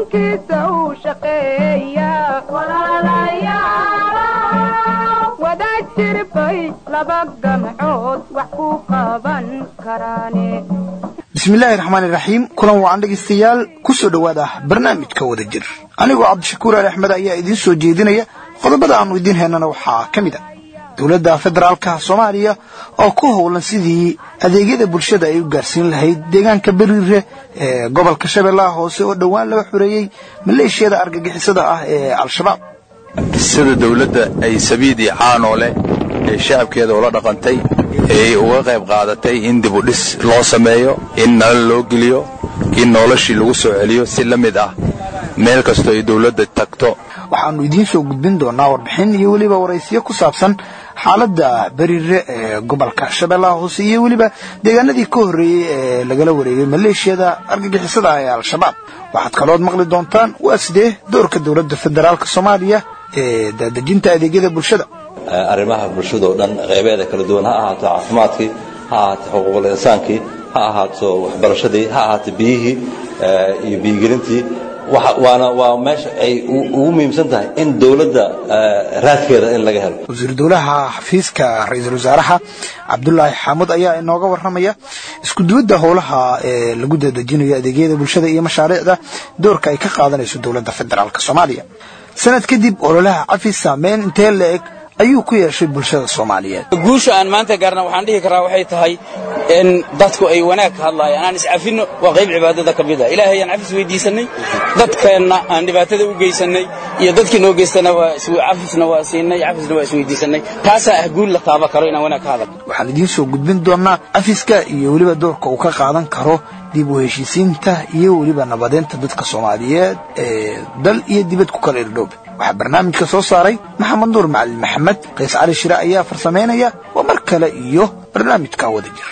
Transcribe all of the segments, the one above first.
dalkiisa uu shaqeeya wada jirbay laba gamcood wax ku qaban karaane bismillaahi raxmaani raxiim kulan wacan dhegaystayaal ku soo dhowaada barnaamijka wada jir anigoo cabdishakuur ali axmed ayaa idiin soo jeedinaya qodobada aanu idiin haynana waxaa ka mid a dowladda federaalka soomaaliya oo ku howlan sidii adeegyada bulshada ay u gaarsiin lahayd deegaanka beriire ee gobolka shabeellaha hoose oo dhowaan laga xoreeyey maleeshiyada argagixisada ah ee al-shabaab sida dawladda ay sabiid iyo caanoole ee shacabkeeda ula dhaqantay ay uga qayb qaadatay in dibudhis loo sameeyo in nala loo geliyo in noloshii lagu soo celiyo si la mid ah meel kastoo ay dawladda tagto waxaannu idiin soo gudbin doonaa warbixin iyo weliba waraysiyo ku saabsan xaaladda beriire ee gobolka shabeellaha hoose iyo weliba deegaanadii ka horreeyey ee lagala wareegay maleeshiyada argagixisada ee al-shabaab waxaad kalood maqli doontaan waa sidee doorka dowladda federaalka soomaaliya ee daadejinta adeegyada bulshada arrimaha bulshada oo dhan qaybeeda kala duwan ha ahaato caafimaadkii ha ahaato xuquuqul insaankii ha ahaato waxbarashadii ha ahaato biyihii iyo biyigelintii waana waa meesha ay ugu muhiimsan tahay in dawladda raadkeeda in laga helo wasiir dowlaha xafiiska ra-iisul wasaaraha cabdulaahi xaamud ayaa inooga warramaya iskuduwadda howlaha ee lagu dadejinayo adeegyada bulshada iyo mashaariicda doorka ay ka qaadanayso dowladda federaalk soomaaliya sanad kadib ololaha cafis saameyn intee la-eg ayuu ku yeeshay bulshada soomaaliyeed guusha aan maanta gaarna waxaan dhihi karaa waxay tahay in dadku ay wanaag ka hadlaayaan aan iscafinno waa qayb cibaadada ka mid a ilaahay aan cafis weydiisannay dadkeenna aan dhibaatada u geysannay iyo dadkii noo geystana cafisna waa siinay cafisna waa isweydiisannay taasaa ah guul la taaba karo inaan wanaag ka hadal waxaan idiin soo gudbin doonaa cafiska iyo weliba doorka uu ka qaadan karo dib u heshiisiinta iyo weliba nabadeynta dadka soomaaliyeed ee dal iyo dibad ku kala irdhoobe waxaa barnaamijka soo saaray maxamed nuur macalin maxamed qays cali shire ayaa farsamaynaya waa mar kale iyo barnaamijka wada jir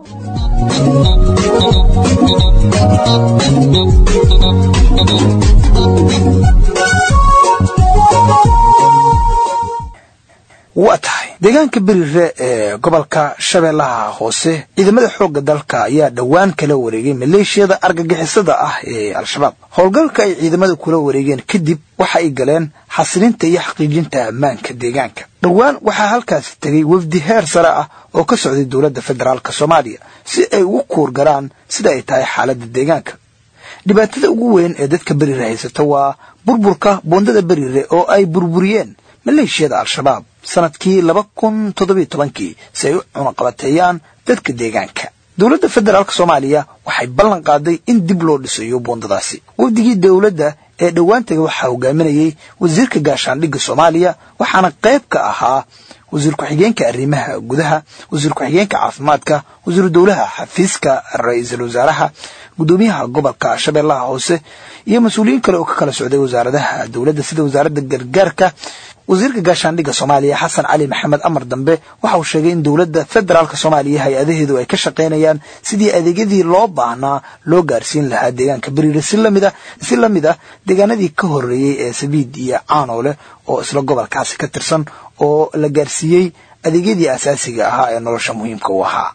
waa tahay deegaanka beriire ee gobolka shabeellaha hoose ciidamada xoogga dalka ayaa dhowaan kala wareegay maleeshiyada argagixisada ah ee al-shabaab howlgalka ay ciidamada kula wareegeen kadib waxa ay galeen xasilinta iyo xaqiijinta ammaanka deegaanka dhowaan waxaa halkaasi tegay wafdi heer sare ah oo ka socday dowladda federaalk soomaaliya si ay ugu kuurgaraan sida ay tahay xaaladda deegaanka dhibaatada ugu weyn ee dadka beriire haysata waa burburka boondada beriire oo ay burburiyeen maleeshiyada al-shabaab sanadkii laba kun toddobiyo tobankii si ay u cunaqabateeyaan dadka deegaanka dowladda federaalk soomaaliya waxay ballan qaaday in dib loo dhisayo boondadaasi wafdigii dowladda ee dhowaantaga waxaa hogaaminayay wasiirka gaashaandhigga soomaaliya waxaana qayb ka ahaa wasiir ku-xigeenka arrimaha gudaha wasiir ku-xigeenka caafimaadka wasiiru dowlaha xafiiska ra-iisul wasaaraha gudoomiyaha gobolka shabeellaha hoose iyo mas-uuliyiin kale oo ka kala socday wasaaradaha dowladda sida wasaaradda gargaarka wasiirka gaashaandhigga soomaaliya xasan cali maxamed amar dambe waxa uu sheegay in dowladda federaalk soomaaliya hay-adaheedu ay ka shaqaynayaan sidii adeegyadii loo baahnaa loo gaarsiin lahaa deegaanka beriire si lamida si la mid ah deegaanadii ka horreeyey ee sabiid iyo caanoole oo isla gobolkaasi ka tirsan oo la gaarsiiyey adeegyadii asaasiga ahaa ee nolosha muhiimka u ahaa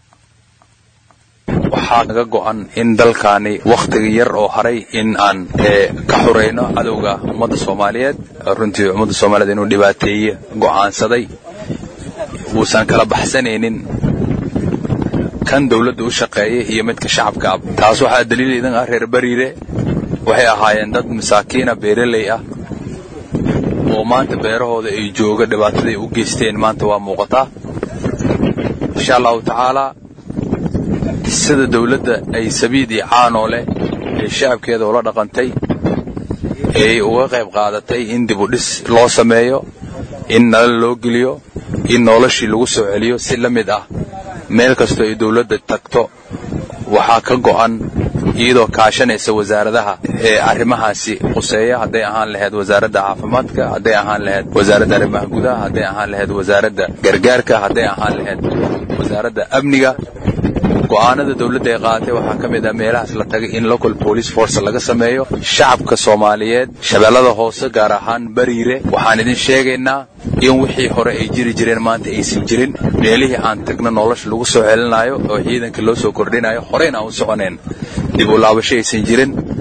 waxaa naga go'an in dalkaani wakhtiga yar oo haray in aan ka xurayno cadowga ummadda soomaaliyeed runtii ummadda soomaaliyeed inuu dhibaateeye go'aansaday uusan kala baxsanaynin kan dawladda u shaqeeya iyo midka shacabka ab taas waxaa daliil idan ah reer beriire waxay ahaayeen dad masaakiina beeraley ah oo maanta beerahooda ay jooga dhibaataday u geysteen maanta waa muuqataa insha allahu tacaalaa sida dawladda ay sabiid iyo caanoole ee shacabkeeda ula dhaqantay ay uga qayb qaadatay in dibudhis loo sameeyo in nala loo geliyo in noloshii lagu soo celiyo si la mid ah meel kastoo ay dawladda tagto waxaa ka go'an iyadoo kaashanaysa wasaaradaha ee arrimahaasi quseeya hadday ahaan lahayd wasaaradda caafimaadka hadday ahaan lahayd wasaaradda arrimaha gudaha hadday ahaan lahayd wasaaradda gargaarka hadday ahaan lahayd wasaaradda amniga go'aanada dawladda ay qaadatay waxaa ka mid ah meelahaas la tagay in local police force laga sameeyo shacabka soomaaliyeed shabeellada hoose gaar ahaan bariire waxaan idin sheegaynaa in wixii hore ay jiri jireen maanta aysan jirin meelihii aan tagna nolosha lagu soo celinayo oo ciidanka loo soo kordhinayo horeyna aan u soconayn dib u laabasho aysan jirin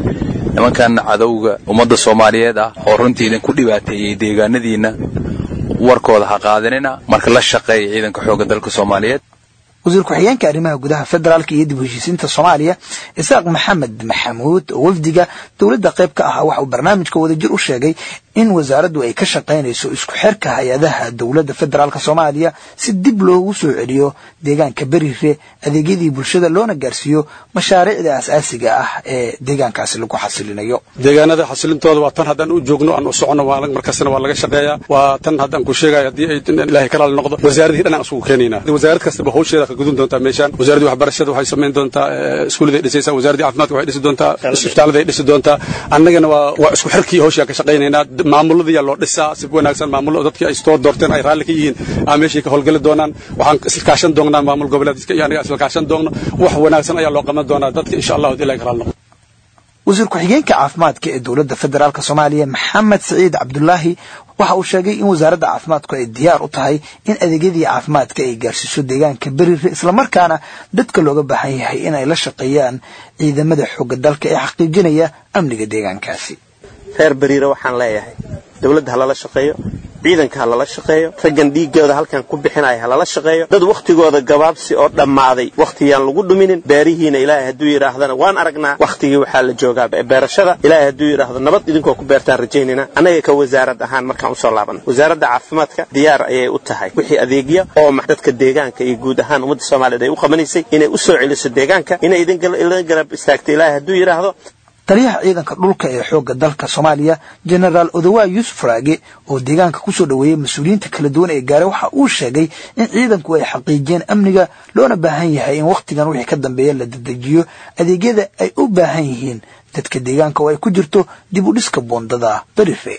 nimankan cadowga ummadda soomaaliyeed ah oo runtii idinku dhibaateeyey deegaanadiinna warkooda ha qaadanina marka la shaqeeya ciidanka xoogga dalka soomaaliyeed wasiir ku-xigeenka arrimaha gudaha federaalka iyo dib u heshiisiinta soomaaliya isaaq maxamed maxamuud oo wafdiga dowladda qayb ka ah waxa uu barnaamijka wadajir u sheegay in wasaaraddu ay ka shaqaynayso isku xirka hay-adaha dowladda federaalk soomaaliya si dib loogu soo celiyo deegaanka berire adeegyadii bulshada loona gaarsiiyo mashaariicda asaasiga ah ee deegaankaasi lagu xasilinayo deegaanada xasilintooda waa tan haddaan u joogno aan u socono markastana waa laga shaqeeyaa waa tan haddaan ku sheegayo haddii ay ilaahay ka raali noqdo wasaaradihii dhan aan isugu keenaynaa wasaarad kastaba hawsheeda ka gudun doontaa meeshaan wasaaradii waxbarashada waxay samayn doontaa iskuulladay dhisaysaa wasaaradii caafimaadka waxay dhisi doontaa isbitaaladay dhisi doontaa annagana waa waa isku xirkii hawshaa ka shaqaynaynaa maamuladiyaa loo dhisaa si wanaagsan maamulo dadkii ay soo doorteen ay raalli ka yihiin aa meeshay ka howlgeli doonaan waxaan isla kaashan doonaa maamul goboleedka iyo aniga isla kaashan doonno wax wanaagsan ayaa loo qaban doonaa dadka insha allahu ilaahay ka raali noqdo wasiir ku-xigeenka caafimaadka ee dowladda federaalk soomaaliya maxamed siciid cabdulaahi waxa uu sheegay in wasaaradda caafimaadku ay diyaar u tahay in adeegyadii caafimaadka ay gaarsiiso deegaanka berire islamarkaana dadka looga baahan yahay in ay la shaqeeyaan ciidamada xooga dalka ee xaqiijinaya amniga deegaankaasi reer beriire waxaan leeyahay dowladda ha lala shaqeeyo ciidanka ha lala shaqeeyo raggan dhiiggooda halkan ku bixinaya ha lala shaqeeyo dad wakhtigooda gabaabsi oo dhammaaday wakhtiyaan lagu dhuminin beerihiina ilaahay hadduu yidhaahdana waan aragnaa wakhtigii waxaa la joogaa beerashada ilaahay hadduu yidhaahdo nabad idinkoo ku beertaan rajaynayna annaga ka wasaarad ahaan markaan usoo laabanno wasaaradda caafimaadka diyaar ayay u tahay wixii adeegya oo dadka deegaanka iyo guud ahaan ummadda soomaaliyeed ay u qabanaysay inay u soo celiso deegaanka inay idin garab istaagto ilaahay hadduu yidhaahdo taliyaha ciidanka dhulka ee xoogga dalka soomaaliya genaraal odawa yuusuf raage oo deegaanka kusoo dhoweeyey mas-uuliyiinta kala duwan ee gaaray waxa uu sheegay in ciidanku ay xaqiijiyeen amniga loona baahan yahay in wakhtigan wixii ka dambeeya la dedejiyo adeegyada ay u baahan yihiin dadka deegaanka oo ay ku jirto dib u dhiska boondada berire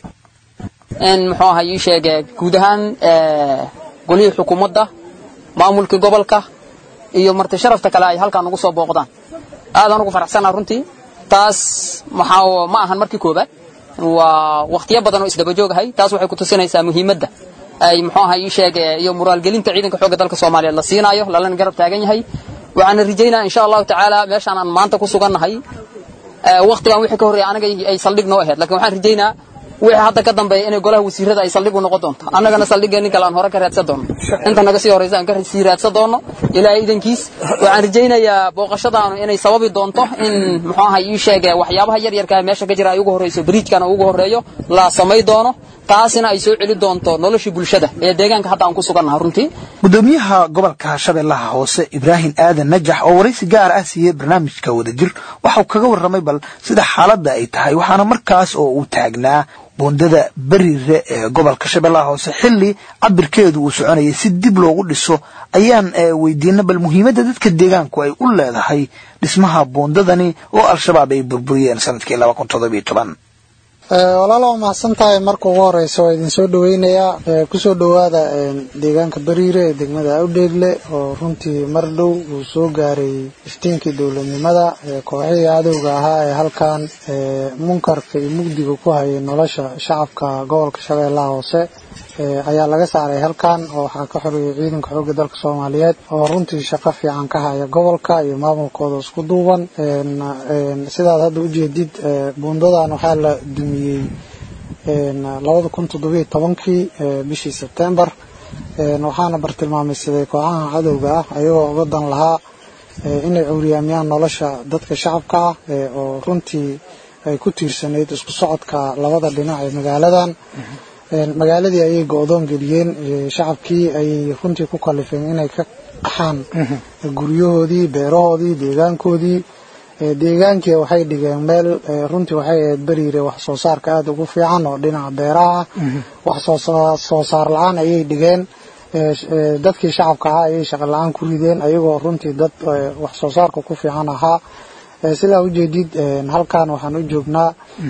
muxuu ahaa ii sheege guud ahaan golihii xukuumadda maamulkii gobolka iyo marti sharafta kale ay halkaan ugu soo booqdaan aadaan ugu faraxsanaa runtii taas maxaa ma ahan markii koobaad waa wakhtiyo badan oo isdaba joogahay taas waxay ku tusinaysaa muhiimadda ay muxuu ahaa ii sheege iyo muraalgelinta ciidanka xoogga dalka soomaaliyeed la siinaayo lalana garab taagan yahay waxaana rajaynaa insha allahu tacaala meeshaan aan maanta ku sugannahay wakhtigan wixii ka horreeya anaga ay saldhig noo ahayd lakin waxaan rajaynaa wixii hadda ka dambeeya inay golaha wasiirada ay saldhig u noqon doonto annagana saldhigeenni kale aan hore ka raadsan doono inta naga sii horraysa aan ka sii raadsan doono ilaahay idankiis waxaan rajaynayaa booqashadaanu inay sababi doonto in muxuu ahay ii sheege waxyaabaha yar yarkaa meesha ka jira ay ugu horrayso bariijkana ugu horreeyo la samay doono taasina ay soo celi doonto noloshii bulshada ee deegaanka hadda aan ku sugannaha runtii gudoomiyaha gobolka shabeellaha hoose ibraahim aadan najax oo waraysi gaar ah siiyey barnaamijka wadajir waxauu kaga warramay bal sida xaaladda ay tahay waxaana markaas oo uu taagnaa boondada berire ee gobolka shabeellaha hoose xilli cabirkeedu uu soconayay si dib loogu dhiso ayaan weydiinay bal muhiimadda dadka deegaanku ay u leedahay dhismaha boondadani oo al-shabaab ay burburiyeen sanadkii laba kun toddobiyo toban walaala waa mahadsan tahay marka ugu horeysa waa idinsoo dhaweynayaa kusoo dhowaada deegaanka beriire ee degmada awdheegle oo runtii mar dhow uu soo gaaray iftiinkii dowladnimada kooxihii cadowga ahaa ee halkan munkarka iyo mugdiga ku hayay nolosha shacabka gobolka shabeellaha hoose ayaa laga saaray halkan oo waxaa ka xoreeyay ciidanka xoogga dalka soomaaliyeed oo runtii shaqo fiican ka haya gobolka iyo maamulkooda isku duuban sidaad hadda ujeedid buundadan waxaa la dumiyey labada kun toddobiyo tobankii bishii sebtembar waxaana bartilmaameysaday kooxaha cadowga ah ayagoo uga dan lahaa inay cawriyaamiyaan nolosha dadka shacabka ah oo runtii ay ku tiirsanayd isku socodka labada dhinac ee magaaladan magaaladii ayay go-doon geliyeen shacabkii ayay runtii ku kalifeen inay ka qaxaan guryahoodii beerahoodii deegaankoodii deegaankii waxay dhigeen meel runtii waxay ahayd beriire wax soo saarka aada ugu fiican oo dhinaca beeraha wax soo saar la-aan ayay dhigeen dadkii shacabka ahaa ayay shaqo la-aan ku rideen ayagoo runtii dad wax soo saarka ku fiican ahaa sidaa ujeedid halkan waxaan u joognaa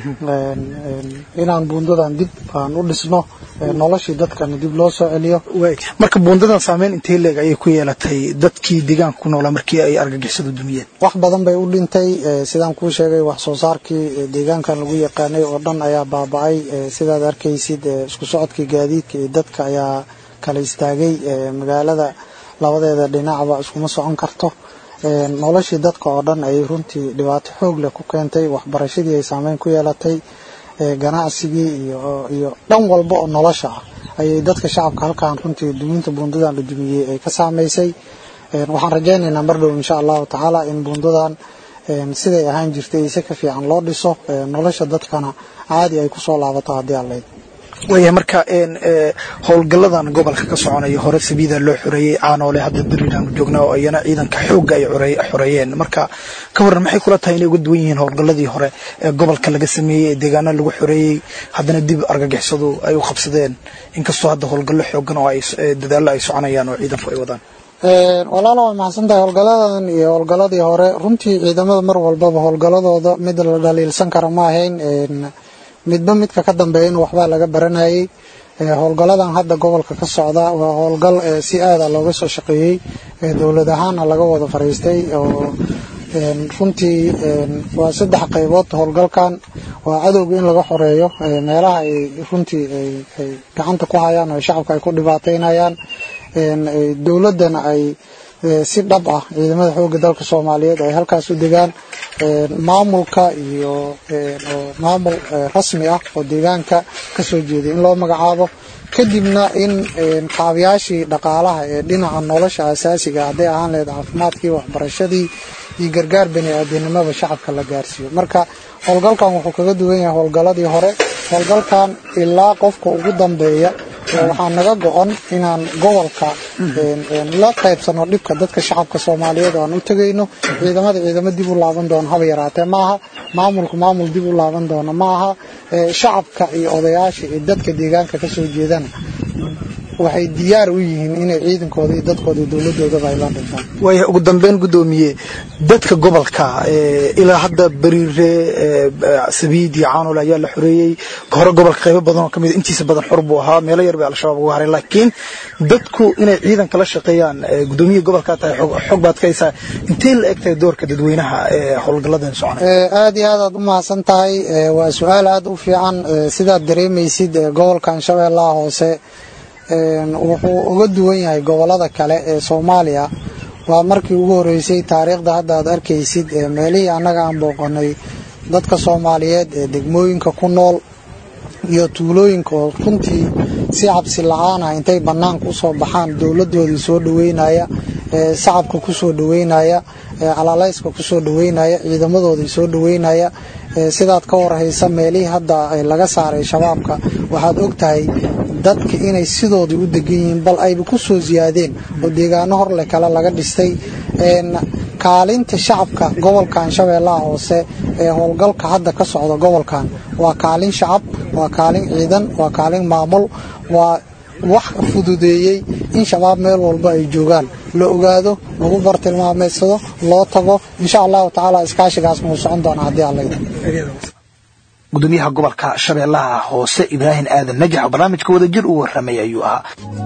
inaan buundadan dib aan u dhisno noloshii dadkana dib loo soo celiyo marka buundadan saameyn intee leeg ayay ku yeelatay dadkii deegaanka ku noolaa markii ay argagixisadu dumiyeen wax badan bay u dhintay sidaan kuu sheegay wax soo saarkii deegaankan lagu yaqaanay oo dhan ayaa baaba-ay sidaad arkaysid isku socodkii gaadiidka iyo dadka ayaa kala istaagay magaalada labadeeda dhinacba iskuma socon karto noloshii dadka oo dhan ay runtii dhibaato xoog leh ku keentay waxbarashadii ay saameyn ku yeelatay ganacsigii iyo dhan walba oo nolosha ah ayay dadka shacabka halkan runtii duminta buundadan la dumiyey ay ka saamaysay waxaan rajaynaynaa mar dhow insha allahu tacaala in buundadan siday ahaan jirtay si ka fiican loo dhiso nolosha dadkana caadi ay kusoo laabato haddii allayd waaya marka howlgalladan gobolka ka soconaya hore sabiida loo xoreeyey caanoole hadda beriaanu joognaa oo iyana ciidanka xoogga ay xoreeyeen marka ka waran maxay kula tahay inay uga duwan yihiin howlgalladii hore ee gobolka laga sameeyey ee deegaana lagu xoreeyey haddana dib argagixisadu ay u qabsadeen inkastoo hadda howlgallo xoogan oo dadaallo ay soconayaan oo ciidanku ay wadaan walaalo waa maxadsan tahay howlgalladan iyo howlgalladii hore runtii ciidamada mar walbaba howlgalladooda mid la dhaliilsan kara ma ahayn midba midka ka dambeeya in waxbaa laga baranayay howlgalladan hadda gobolka ka socda waa howlgal si aada looga soo shaqeeyey dowlad ahaana laga wada fariistay oo runtii waa saddex qaybood howlgalkan waa cadowga in laga xoreeyo meelaha ay runtii ay gacanta ku hayaan oo shacabka ay ku dhibaataynayaan dowladdana ay si dhab ah ciidamada xoogga dalka soomaaliyeed ay halkaas u degaan maamulka iyo maamul rasmi ah oo deegaanka ka soo jeeday in loo magacaabo kadibna in qaabayaashii dhaqaalaha ee dhinaca nolosha asaasiga hadday ahaan lahayd caafimaadkii waxbarashadii iyo gargaar bani aadamnimada shacabka la gaarsiiyo marka howlgalkan wuxuu kaga duwan yahay howlgalladii hore howlgalkan ilaa qofka ugu dambeeya waxaa naga go-on inaan gobolka la qaybsano dhibka dadka shacabka soomaaliyeed oo aan u tegayno ciidamada ciidamo dib u laaban doono haba yaraatee maaha maamulku maamul dib u laaban doono maaha shacabka iyo odayaasha iyo dadka deegaanka ka soo jeedana waxay diyaar u yihiin inay ciidankooda iyo dadkooda iyo dowladoodaba ay la dhintaan waaya ugu dambeyn guddoomiye dadka gobolka ilaa hadda beriire sabiid iyo caanul ayaa la xoreeyey hore gobolka qaybo badan oo ka mid intiisa badan xor buu ahaa meelo yar bay al-shabaab uga haray laakiin dadku inay ciidanka la shaqeeyaan guddoomiyaha gobolka tahay xog baad ka haysaa intee la eg tahay doorka dadweynaha ee howlgalladan soconay aada iyo aad aad u mahadsan tahay waa su-aal aada u fiican sidaad dareemaysid gobolkan shabeellaha hoose wuxuu uga duwan yahay gobolada kale ee soomaaliya waa markii ugu horeysay taariikhda hadda aad arkaysid meelihii annaga aan booqanay dadka soomaaliyeed ee degmooyinka ku nool iyo tuulooyinka oo runtii si cabsi la-aan ah intay bannaanka usoo baxaan dowladoodii soo dhaweynaya shacabka kusoo dhaweynaya calaalayska kusoo dhaweynaya ciidamadoodii soo dhaweynaya sidaad ka warhaysa meelihii hadda laga saaray shabaabka waxaad ogtahay dadka inay sidoodii u degan yihiin bal ayba ku soo siyaadeen oo deegaano horleh kale laga dhistay kaalinta shacabka gobolkan shabeellaha hoose ee howlgalka hadda ka socda gobolkan waa kaalin shacab waa kaalin ciidan waa kaalin maamul waa wax fududeeyey in shabaab meel walba ay joogaan la ogaado lagu bartilmaameedsado loo tago insha allahu tacaala iskaashigaas muu socon doona haddii allayda gudoomiyaha gobolka shabeellaha hoose ibraahim aadan najax oo barnaamijka wadajir u warramay ayuu ahaa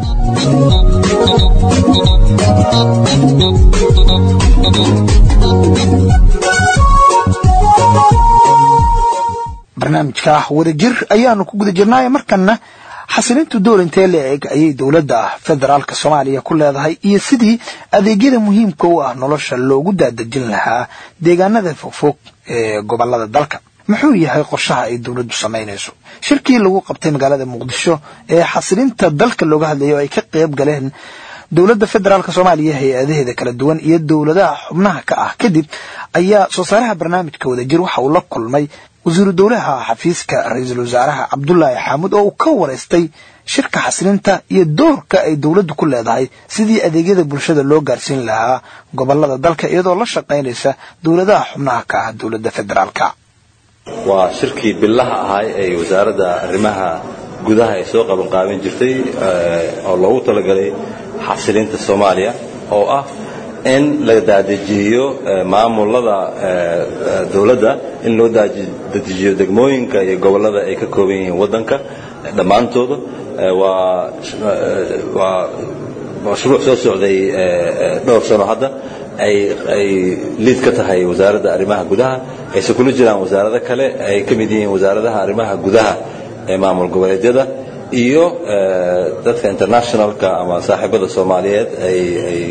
barnaamijka wadajir ayaanu ku guda jirnaaye markana xasilintu door intee la eg ayay dowladda federaalka soomaaliya ku leedahay iyo sidii adeegyada muhiimka u ah nolosha loogu daadejin lahaa deegaanada fogfog ee gobolada dalka muxuu yahay qorshaha ay dowladdu samaynayso shirkii lagu qabtay magaalada muqdisho ee xasilinta dalka looga hadlayo ay ka qayb galeen dowladda federaalk soomaaliya hay-adaheeda kala duwan iyo dowladaha xubnaha ka ah kadib ayaa soo saaraha barnaamijka wadajir waxa uu la kulmay wasiiru dowlaha xafiiska ra-iisul wasaaraha cabdulaahi xaamud oo uu ka waraystay shirka xasilinta iyo doorka ay dowladdu ku leedahay sidii adeegyada bulshada loo gaarsiin lahaa gobolada dalka iyadoo la shaqaynaysa dowladaha xubnaha ka ah dowladda federaalka waa shirkii billaha ahay ee wasaaradda arrimaha gudaha ay soo qabanqaabin jirtay oo loogu talagalay xasilinta soomaaliya oo ah in la daadejiyo maamulada dowladda in loo dadejiyo degmooyinka iyo gobollada ay ka kooban yihiin waddanka dhammaantooda waa waa mashruuc soo socday dhowr sano hadda ay ay liid ka tahay wasaaradda arrimaha gudaha ayse kula jiraan wasaarado kale ay ka mid yihiin wasaaradaha arrimaha gudaha ee maamul goboleedyada iyo dadka internationalka ama saaxiibada soomaaliyeed ay ay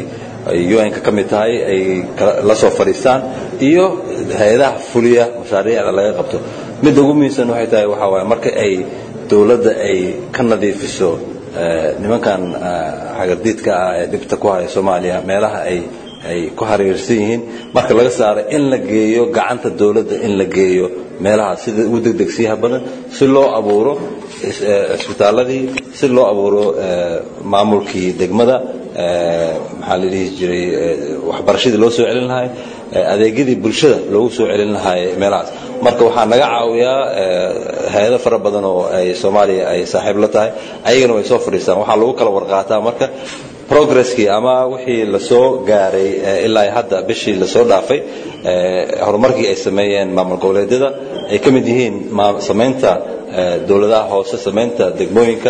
ay un-ka ka mid tahay ay la soo fadhiistaan iyo hay-adaha fuliya mashaariicda laga qabto midda ugu muhiimsan waxay tahay waxaa waaye marka ay dowladda ay ka nadiifiso nimankan xagardiidka ah ee dhibta ku haya soomaaliya meelaha ay ay ku hareersan yihiin marka laga saaro in la geeyo gacanta dowladda in la geeyo meelaha sida ugu degdegsiyaha badan si loo abuuro cisbitaaladii si loo abuuro maamulkii degmada maxaa la dhihi jiray waxbarashadii loo soo celin lahay adeegyadii bulshada loogu soo celin lahay meelahaas marka waxaa naga caawiyaa hay-ado fara badan oo ay soomaaliya ay saaxiib la tahay ayagana way soo fadhiistaan waxaa lagu kala warqaataa marka progresskii ama wixii lasoo gaaray ilaa hadda bishii lasoo dhaafay horumarkii ay sameeyeen maamul goboleedyada ay ka mid yihiin samaynta dowladaha hoose samaynta degmooyinka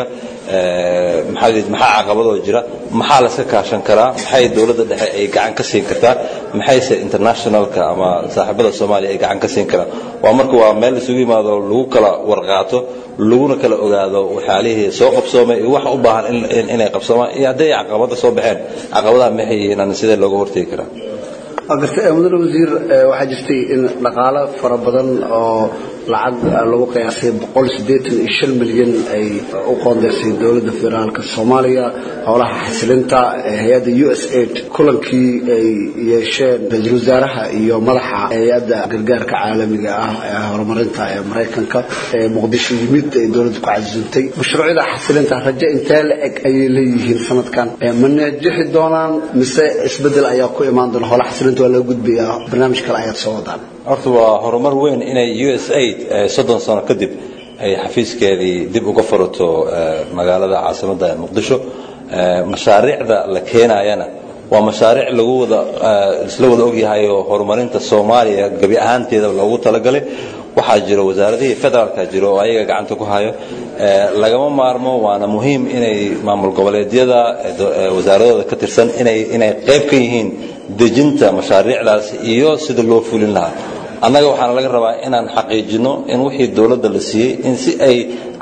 maxaa maxaa caqabadoo jira maxaa la iska kaashan karaa maxay dowladda dhexe ay gacan ka siin kartaa maxayse internationalka ama saaxiibada soomaaliya ay gacan ka siin karaan waa marka waa meel isugu yimaado lagu kala warqaato laguna kala ogaado waxyaalihii soo qabsoomay iyo waxa u baahan inay qabsoomaan iyo hadday caqabada soo baxeen caqabadaha maxay yihiin aan sidee looga hortegi karaa garta mudane wasiir waxaa jirtay in dhaqaalo fara badan oo lacag lagu qiyaasay boqol siddeetan iyo shan milyan ay u qoondeysay dowladda federaalka soomaaliya howlaha xasilinta hay-adda u s aid kulankii ay yeesheen ra-iisul wasaaraha iyo madaxa hay-adda gargaarka caalamiga ah ee horumarinta ee maraykanka ee muqdisho yimid ay dowladda ku casuuntay mashruucyada xasilinta rajo intee la eg ayay leeyihiin sanadkan ma najixi doonaan mise isbedel ayaa ku imaan doona howlaha xasilinta waa laga gudbayaa barnaamij kale ayaad soo wadaan horta waa horumar weyn inay u s aid soddon sano kadib ay xafiiskeedii dib uga furato magaalada caasimadda ee muqdisho mashaariicda la keenayana waa mashaariic lagu wada isla wada ogyahay oo horumarinta soomaaliya gebi ahaanteeda loogu talagalay waxaa jiro wasaaradihii federaalka jiro oo ayaga gacanta ku hayo lagama maarmo waana muhiim inay maamul goboleedyada wasaaradooda ka tirsan inay inay qayb ka yihiin dejinta mashaariicdaas iyo sida loo fulin lahaa annaga waxaana laga rabaa inaan xaqiijino in wixii dowladda la siiyey in si ay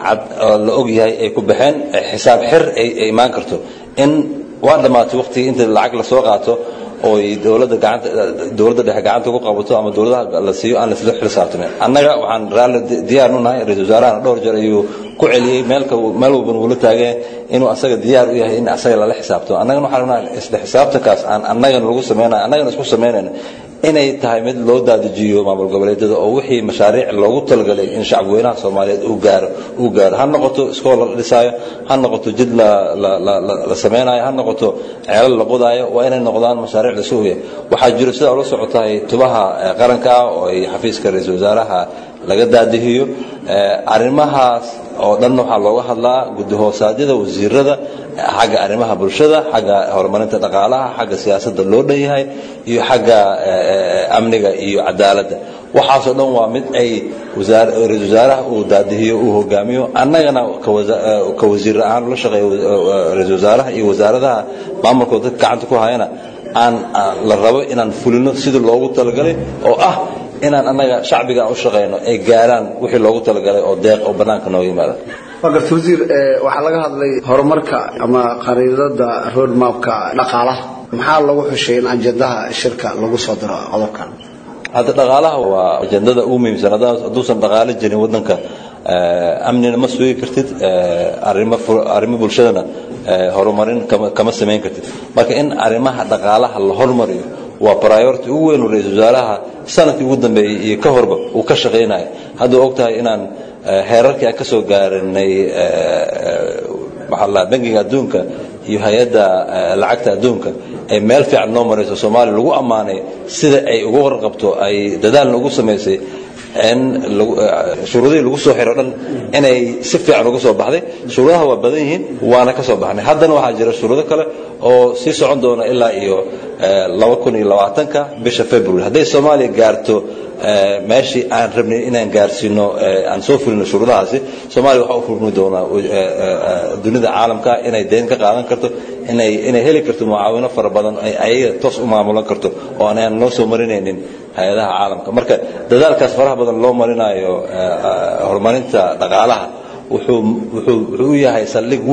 la ogyahay ay ku baxeen xisaab xir ay imaan karto in waa dhammaatay waqtigii inta lacag lasoo qaato oo dowladda gacanta dowladda dhexe gacanta ku qabato ama dowladaha la siiyo aan laisla xisaabtamin annaga waxaan raalli diyaar u nahay ra-iisul wasaarahana dhowr jeer ayuu ku celiyey meelka meel walban wuula taageen inuu asaga diyaar u yahay in asaga lala xisaabtamo annagana waxaan rabnaa isla xisaabtankaas aan annagana lagu sameynaya annagana isku samaynayna inay tahay mid loo daadajiyo maamul goboleedyada oo wixii mashaariic loogu talagalay in shacabweynaha soomaaliyeed uu gaaro uu gaaro ha noqoto iskool la dhisaayo ha noqoto jid la la la la samaynayo ha noqoto ceelal la qodaayo waa inay noqdaan mashaariic la suugaya waxaa jiro sidaa ula socotahay tubaha qaranka ah oo ay xafiiska ra-iisul wasaaraha laga daadihiyo arrimahaas oo dhan waxaa looga hadlaa gudahoosaadida wasiirada xagga arrimaha bulshada xagga horumarinta dhaqaalaha xagga siyaasadda loo dhan yahay iyo xagga amniga iyo cadaaladda waxaasoo dhan waa mid ay ra-isul wasaaraha uu daadihiyo uu hogaamiyo annagana ka wasiir ahaan ula shaqeeyo ra-isul wasaaraha iyo wasaaradaha maamulkooda dadka gacanta ku hayana aan la rabo inaan fulino sidii loogu talagalay oo ah inaan annaga shacbiga aan u shaqayno ay gaaraan wixii loogu talagalay oo deeq oo bannaanka nooga yimaada waa garta wasiir waxaa laga hadlay horumarka ama qariidada roadmapka dhaqaalaha maxaa lagu xushay in ajendaha shirka lagu soo diro qodobkan hadda dhaqaalaha waa ajendada ugu muhiimsan hadduusan dhaqaalo jirin waddanka amnina ma sugi kartid arrimo bulshadana horumarin kama samayn kartid marka in arrimaha dhaqaalaha la hormariyo waa priority ugu weyn ra-iisul wasaaraha sanadkii ugu dambeeyey iyo ka horba uu ka shaqaynayo hadduu og tahay inaan heerarkii aan ka soo gaaranay maxaa la bangiga adduunka iyo hay-adda lacagta adduunka ay meel fiican noo marayso soomaaliya lagu ammaanay sida ay uga warqabto ay dadaalna ugu samaysay in shuruudihii lagu soo xiro dhan inay si fiican uga soo baxday shuruudaha waa badan yihiin waana ka soo baxnay haddana waxaa jira shuruudo kale oo sii socon doona ilaa iyo laba kun iyo labaatanka bisha february hadday soomaaliya gaarto meeshii aan rabnay inaan gaarsiino aan soo fulino shuruudahaasi soomaaliya waxaa u furmi doonaa dunida caalamka inay deyn ka qaadan karto inay inay heli karto mucaawino fara badan ay ayaga toos u maamulan karto oo aan noo soo marinaynin hay-adaha caalamka marka dadaalkaas faraha badan loo marinayo horumarinta dhaqaalaha wuxuu wuxuu wuxuu u yahay saldhig weyn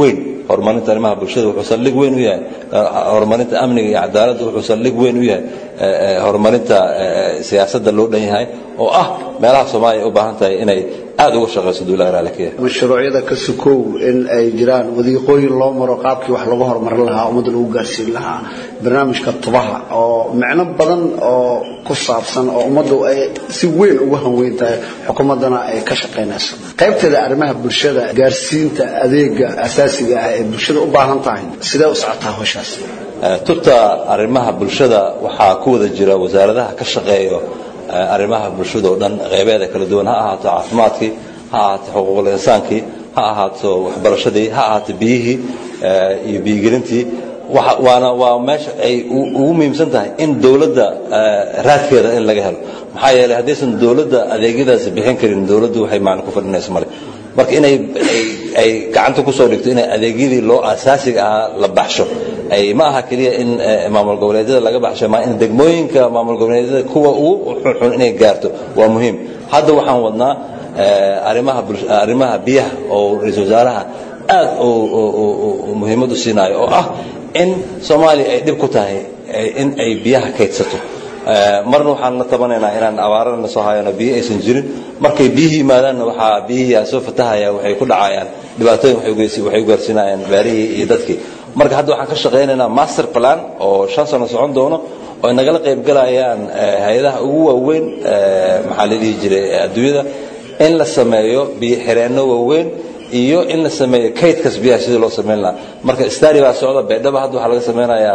horumarinta arrimaha bulshada wuxuu saldhig weyn u yahay horumarinta amniga iyo cadaaladda wuxuu saldhig weyn u yahay horumarinta siyaasadda loo dhan yahay oo ah meelaha soomaaliya u baahan tahay inay aad uga shaqayso duulaha raalikiya mashruucyada ka sukow in ay jiraan wadiiqooyin loo maro qaabkii wax lagu horumarin lahaa ummadda lagu gaarsiin lahaa barnaamijka tubaha oo micno badan oo ku saabsan oo ummaddu ay si weyn ugu hanweyn tahay xukuumaddana ay ka shaqaynayso qaybteeda arrimaha bulshada gaarsiinta adeega asaasiga ah ee bulshada u baahan tahay sidee u socotaa hawshaas tubta arrimaha bulshada waxaa ku wada jira wasaaradaha ka shaqeeyo arrimaha bulshada oo dhan qeybeeda kala duwan ha ahaato caafimaadkii ha ahaato xuquuqul insaankii ha ahaato waxbarashadii ha ahaato biyihii iyo biyigelintii waana waa meesha ay ugu muhiimsan tahay in dowladda raadkeeda in laga helo maxaa yeelay haddaysan dowladda adeegyadaasi bixin karin dowladdu waxay macna ku fadhinaysa male marka inay ay gacanta kusoo dhigto inay adeegyadii loo asaasiga ahaa la baxsho ay ma aha keliya in maamul goboleedyada laga baxsho ma in degmooyinka maamul goboleedyada kuwa ugu xunxun inay gaarto waa muhiim hadda waxaan wadnaa arrimaha arrimaha biyaha oo ra-iisul wasaaraha aad muhiimad u siinaayo oo ah in soomaaliya ay dhib ku tahay in ay biyaha kaydsato marna waxaan la tabanaynaa inaan abaarana soo hayano biyo aysan jirin markay biyihii yimaadaanna waxaa biyihii soo fatahaya waxay ku dhacayaan dhibaatooyin waxay u gaarsiinayaan beerihii iyo dadkii marka hadda waxaan ka shaqaynaynaa master plan oo shan sano socon doono oo ay nagala qaybgalayaan hay-adaha ugu waaweyn maxaa la dhihi jiray adduunyada in la sameeyo biyo xireenno waaweyn iyo in la sameeyo kaydkas biyaha sidii loo samayn lahaa marka stari baa socda baydhaba hadda waxaa laga samaynayaa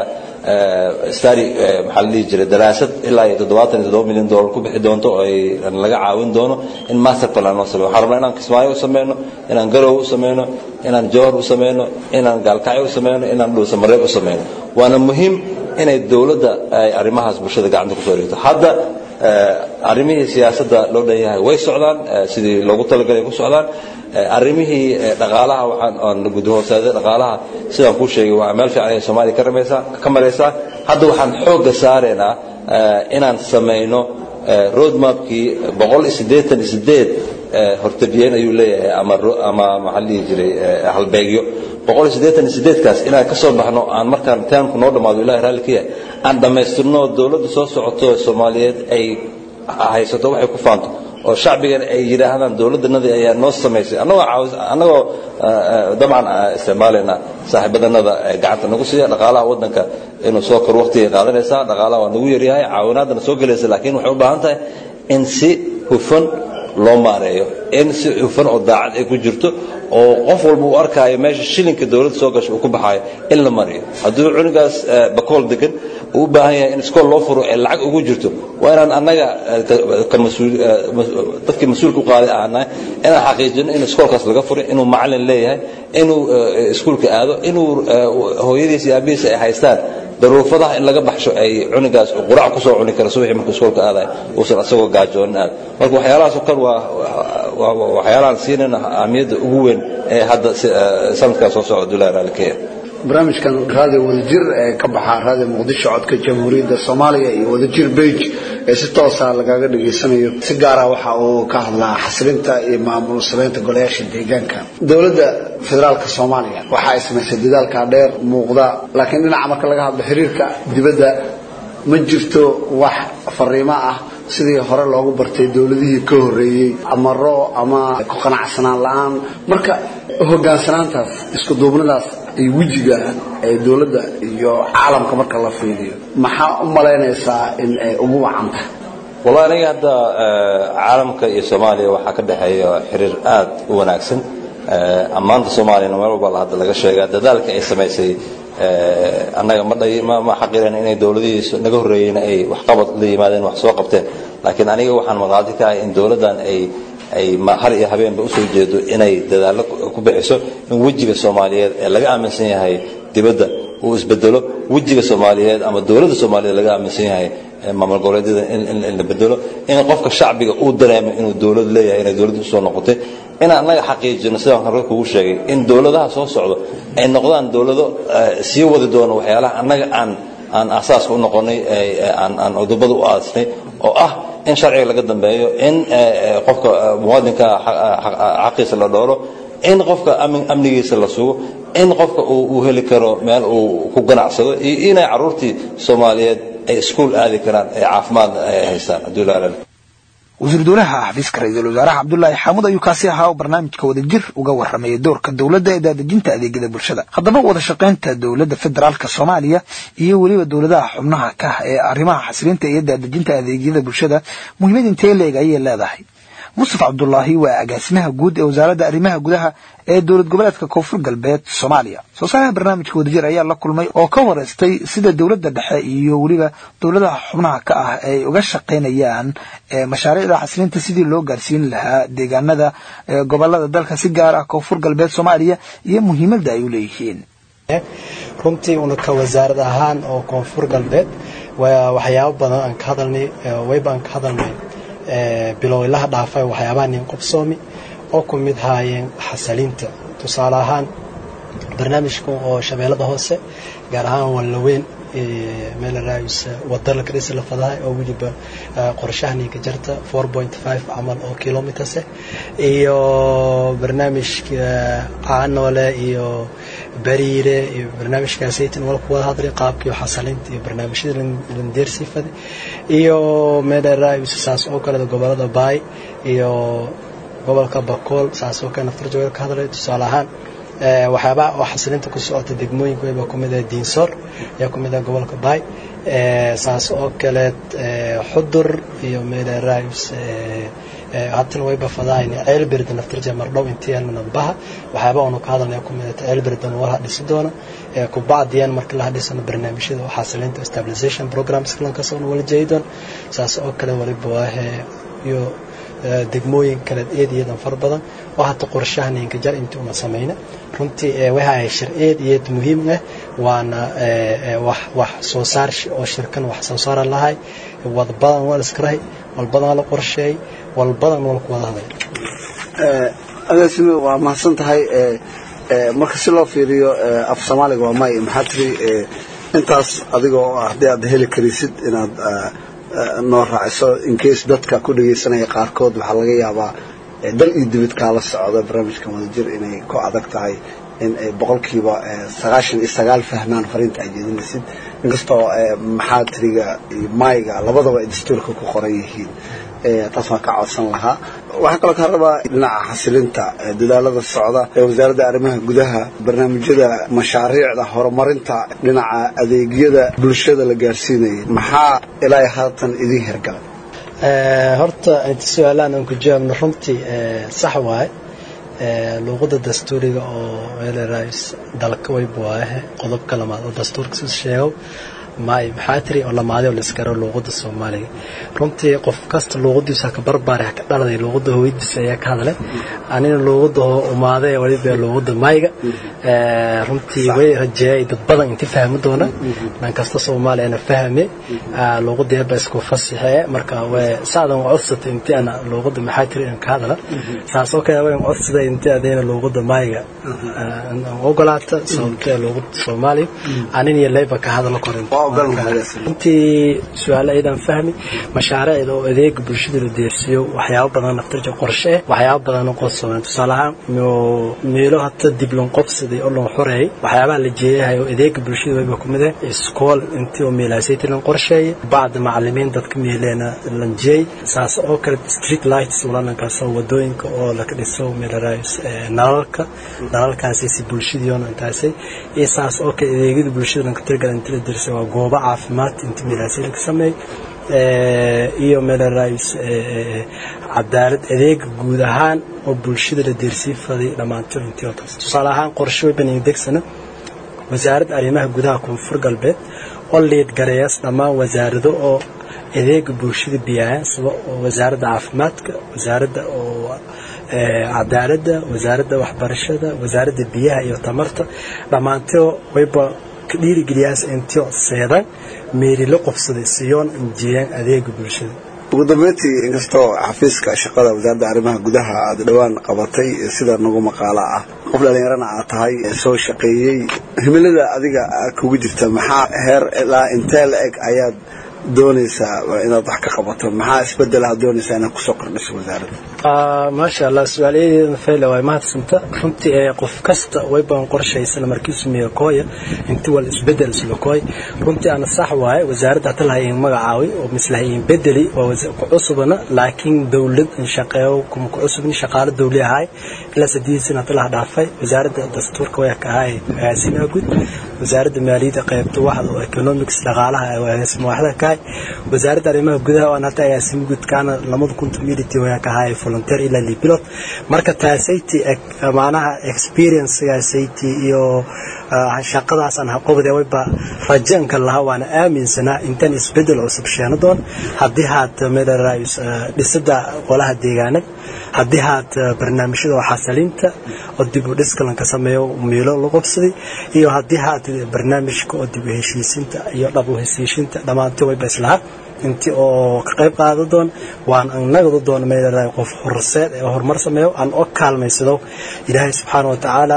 stari maxaa la dhihi jiray daraasad ilaa iyo toddobaatan iyo toddoba milyan dollar ku bixi doonto oo ay laga caawin doono in master plan loo sameeyo waxaan rabnaa inaan kismaayo u sameyno inaan garow u sameyno inaan jowhar u sameyno inaan gaalkacyo u sameyno inaan dhuusamareeb u sameyno waana muhiim inay dowladda ay arrimahaas bulshada gacanta kusoo dhigto hadda arrimihii siyaasadda loo dhan yahay way socdaan sidii loogu talagalay ku socdaan arrimihii dhaqaalaha waxaan gudahoosaada dhaqaalaha sidaan kuu sheegay waa meel fiican ay soomaaliya ka ramaysaa ka maraysaa hadda waxaan xoogga saaraynaa inaan samayno roadmapkii boqol iyo siddeetan iyo siddeed hortabiyeen ayuu leeyahay ama ama maxaa la dhihi jiray halbeegyo boqol iyo siddeetan iyo siddeedkaas inaan ka soo baxno aan markaan taamku noo dhammaado ilahi raalli ka yahay aan dhammaystirno dowladda soo socoto soomaaliyeed ay haysato waxay ku faanto oo shacbigan ay yidhaahdaan dowladdanadii ayaa noo samaysay annagoo caawis annagoo dabcan isticmaalayna saaxiibadanada gacanta nagu siiya dhaqaalaha waddanka inuu soo kor waqtigay qaadanaysaa dhaqaalaha waa nagu yaryahay caawinaadana soo gelaysa laakiin waxay u baahan tahay in si hufan loo maareeyo in si hufan oo daacad ay ku jirto oo qof walba uu arkaayo meesha shilinka dowladda soo gasha uu ku baxaayo in la mariyo hadduu cunigaas bakool degan uu u baahan yahay in iskool loo furo ee lacag ugu jirto waa inaan annaga dadkii mas-uulka u qaaday ahanahay inaan xaqiijino in iskoolkaas laga furay inuu macalin leeyahay inuu iskuulka aado inuu hooyadiis iyo aabihiis ay haystaan daruufadaha in laga baxsho ay cunigaas qurac ku soo cuni kara subaxii markuu iskoolka aadayo uusan asagoo gaajoonin aad marka waxyaalahaas oo kale waa waxyaalahaan siinayna ahmiyadda ugu weyn ee hadda sanadkaa soo socda dulaha raalikeya barnaamijkan raadiyo wadajir ee ka baxa raadiyo muqdisho codka jamhuuriyadda soomaaliya iyo wadajir bage ee si toosa lagaga dhageysanayo si gaara waxa uu ka hadlaa xasilinta iyo maamul samaynta golayaasha deegaanka dowladda federaalka soomaaliya waxa ay samaysay dadaalka dheer muuqda laakiin dhinaca marka laga hadlo xiriirka dibadda ma jirto wax fariimo ah sidii hore loogu bartay dowladihii ka horeeyey amaro ama ku qanacsanaan la-aan marka hogaansanaantaas isku duubnidaas iyo wejiga ee dowladda iyo caalamka marka la fiiriyo maxaa u malaynaysaa in ay ugu wacan tahay wallahi aniga hadda caalamka iyo soomaaliya waxaa ka dhexeeya xiriir aad u wanaagsan ammaanta soomaaliyana meel walba hadda laga sheegaa dadaalka ay samaysay annaga ma dhay ma ma xaqiran inay dowladihii naga horreeyeyna ay waxqabad la yimaadeen wax soo qabteen laakiin aniga waxaan maqaadi ka ahay in dowladdan ay ay har iyo habeenba usoo jeedo inay dadaallo ku bixiso in wejiga soomaaliyeed ee laga aaminsan yahay dibadda uu isbedelo wejiga soomaaliyeed ama dowladda soomaaliyeed laga aaminsan yahay maamul goboleedyada in la bedelo in qofka shacbiga uu dareemo inuu dowlad leeyahay inay dowladda usoo noqotay in annaga xaqiijino sidaan hore kugu sheegay in dowladaha soo socdo ay noqdaan dowlado sii wadi doono waxyaalaha annaga aan aan asaaska u noqonay aan cudubada u aasnay oo ah in sharciga laga dambeeyo in qofka muwaadinka xaqiisa la dhooro in qofka amnigiisa la sugo in qofka uu heli karo meel uu ku ganacsado iyo inay caruurtii soomaaliyeed ay iskuul aadi karaan ee caafimaadna ay haystaan hadduu ilaalin wasiir dowlaha xafiiska ra-iisul wasaaraha cabdulaahi xaamud ayuu kaasi ahaa oo barnaamijka wadajir uga warramayay doorka dowladda ee daadejinta adeegyada bulshada haddaba wada shaqaynta dowladda federaalka soomaaliya iyo weliba dowladaha xubnaha ka ah ee arrimaha xasilinta iyo daadejinta adeegyada bulshada muhiimad intee leeg ayay leedahay mustafa cabdulaahi waa agaasimaha guud ee wasaaradda arrimaha gudaha ee dowlad goboleedka koonfur galbeed soomaaliya soo saaraha barnaamijka wadajir ayaa la kulmay oo ka wareystay sida dowladda dhexe iyo weliba dowladaha xubnaha ka ah ay uga shaqaynayaan mashaariicda xasilinta sidii loo gaarsiin lahaa deegaanada gobolada dalka si gaar ah koonfur galbeed soomaaliya iyo muhiimadda ay u leeyihiin runtii una ka wasaarad ahaan oo koonfur galbeed waxyaabo badan aan ka hadalnay wayba aan ka hadalnay bilowlaha dhaafay waxyaabaha nin qobsoomi oo ku mid haayeen xasaliinta tusaale ahaan barnaamijka oo shabeellada hoose gaar ahaan wallaweyn meelaraayus wada la kadhisi la fadahay oo weliba qorshaha ninka jarta camal oo kilomiters iyo barnaamijka caanoole iyo bariire iyo barnaamijkaasaytin wala ku wada hadlay qaabkii xasalinta iyo barnaamijyada landeersii faday iyo meelaraayus saas oo kale gobolada baay iyo gobolka bakool saas oo kale naftar jooga ka hadlay tusaale ahaan waxyaabaha oo xasilinta ku socota degmooyinka wayba ku mid ah diinsoor ayaa ku mid ah gobolka baay saas oo kaleed xudur iyo meelaraayus haddana wayba fadahayna ceelberda naftarja mardhow intii almanambaha waxyaaba aanu ka hadalnaya ku mid ah ceelberdan walaha dhisi doona kubacdiyan marka la hadhisano barnaamijyada oo xasilinta stabilization programs kalankaas oo wala jeedi doona saas oo kale waliba waahe iyo degmooyin kale eed iyadan fara badan oo hata qorshaha ninka jar intii una samayna runtii waxa ay sharciyeed iyad muhiim ah waana wax wax soo saar oo shirkan wax soo saara lahay wad badan waa iskarahay wal badan la qorsheey wal badan wal ku wada hadlay agaasime waa mahadsan tahay marka si loo fiiriyo af soomaaliga waa may maxaa tiri intaas adiga oo ah haddii aad heli karisid inaad noo raaciso incase dadka ku dhagaysanaya qaarkood waxaa laga yaabaa dal iyo dibid kaala socda barnaamijkan wadajir inay ku adag tahay in ay boqolkiiba sagaashan iyo sagaal fahmaan fariinta ay jeedinaysid inkastoo maxaatiriga iyo mayga labadaba ay dastuurka ku qoran yihiin taas waan ka codsan lahaa waxaan kaloo kaa rabaa dhinaca xasilinta dadaalada socda ee wasaaradda arrimaha gudaha barnaamijyada mashaariicda horumarinta dhinaca adeegyada bulshada la gaarsiinaya maxaa ilaa haatan idiin hergalay horta inta su-aalaan aan ku jawaabno runtii sax waaye luuqada dastuuriga oo meelerays dalka wayb waaye qodobka lamaad oo dastuurka si sheego maay maxaa tiri oo lamaaday oo laiskaro luuqada soomaaliga runtii qof kasta luuqadiisa ka barbaari ka dhaladay luuqada hooyadiisa ayaa ka hadlay anina luuqada hoo umaaday waliba luuqada mayga runtii way rajeeyay dad badan inti fahmi doona dhan kasta soomaaliyana fahme luuqada yaba isku fasixee marka way saadan codsatay inti ana luuqada maxaa tiri aan ka hadla saas oo kale way codsaday inti adayna luuqada mayga ogolaata sababtee luuqada soomaaliya anin iyo leyba ka hadla korin runtii su-aal aydan fahmi mashaariicda oo adeega bulshada la deersiiyo waxyaabo badan naftarja qorshe waxyaabo badan qosoon tusaale ahaan meelo hata dib loo qobsaday oo loo xoreeyay waxyaabaha la jeeyahay oo adeega bulshada wayba ku mid ah iskool intii oo meelaasaytii lan qorsheeyay bacda macalimiin dadka meeleena lan jeey saas oo kale street lights walanankaas oo wadooyinka oo laga dhiso meelaraayis nalalka nalalkaasi si bulshadiyoona intaasay iyo saas oo kale adeegyada bulshada lanka tirgala inta la dersay waa goobo caafimaad inta meelaasay laga sameey iyo meelaraayis cadaalad adeega guud ahaan oo bulshada la deersii faday dhammaantood intii oo taas tusaale ahaan qorshe wayban degsana wasaaradda arrimaha gudaha koonfur galbeed oo liid gareeyas dhammaan wasaarado oo adeega bulshada biyaayan sida wasaaradda caafimaadka wasaaradda oo cadaaladda wasaaradda waxbarashada wasaaradda biyaha iyo tamarta dhammaantoo wayba ka dhiirigeliyaas intio seedan meeri la qobsaday siyoon injiyaan adeega bulshada ugu dambeyntii inkastoo xafiiska shaqada wasaaradda arrimaha gudaha aad dhowaan qabatay sida nagu maqaalo ah qof dhallinyarana aad tahay soo shaqeeyey himilada adiga kugu jirta maxaa heer ilaa intee la eg ayaad doonaysaa inaad wax ka qabato maxaa isbedelaha doonaysaa inaad kusoo kordhiso wasaaradda maasha allah su-aalayadeeda fayla waa mahadsanta runtii ee qof kasta wayban qorshaysana markiisu miya kooya inti wal isbedel isla kooy runtii ana sax waaye wasaaradda hata lahayin magacaawi oo mislahayin bedeli waa ku cusubana laakiin dowlad in shaqeeyo kuma ku cusubni shaqaale dowli ahaay ilaa sideed sana hata laha dhaafay wasaaradda dastuurka way ka ahaay agaasimaha guud wasaaradda maaliyadda qaybta waxda oo economics dhaqaalaha agaasima waxda ka ahay wasaaradda arrimaha gudaha oo aan hata agaasima guud kaana lamada kun community way ka ahaay volunteer ilaa libilot marka taasayti macnaha experiencegaasayty iyo shaqadaas aan haqobde wayba rajanka lahaa waana aaminsanaa intaan isbedel cusub sheeno doon haddii haad meelaraayus dhisida qolaha deegaanada haddii haad barnaamijyada oo xasaliinta oo dib u dhiskalanka sameeyo miilo la qobsaday iyo haddii haad barnaamijka oo dib u heshiisinta iyo dhab u heshiishinta dhammaantii wayba islahaa intii oo ka qayb qaada doon waan annagadu doon meelaraay qof horseed ee horumar sameeyo aan oo kaalmaysado ilaahay subxaana wa tacaala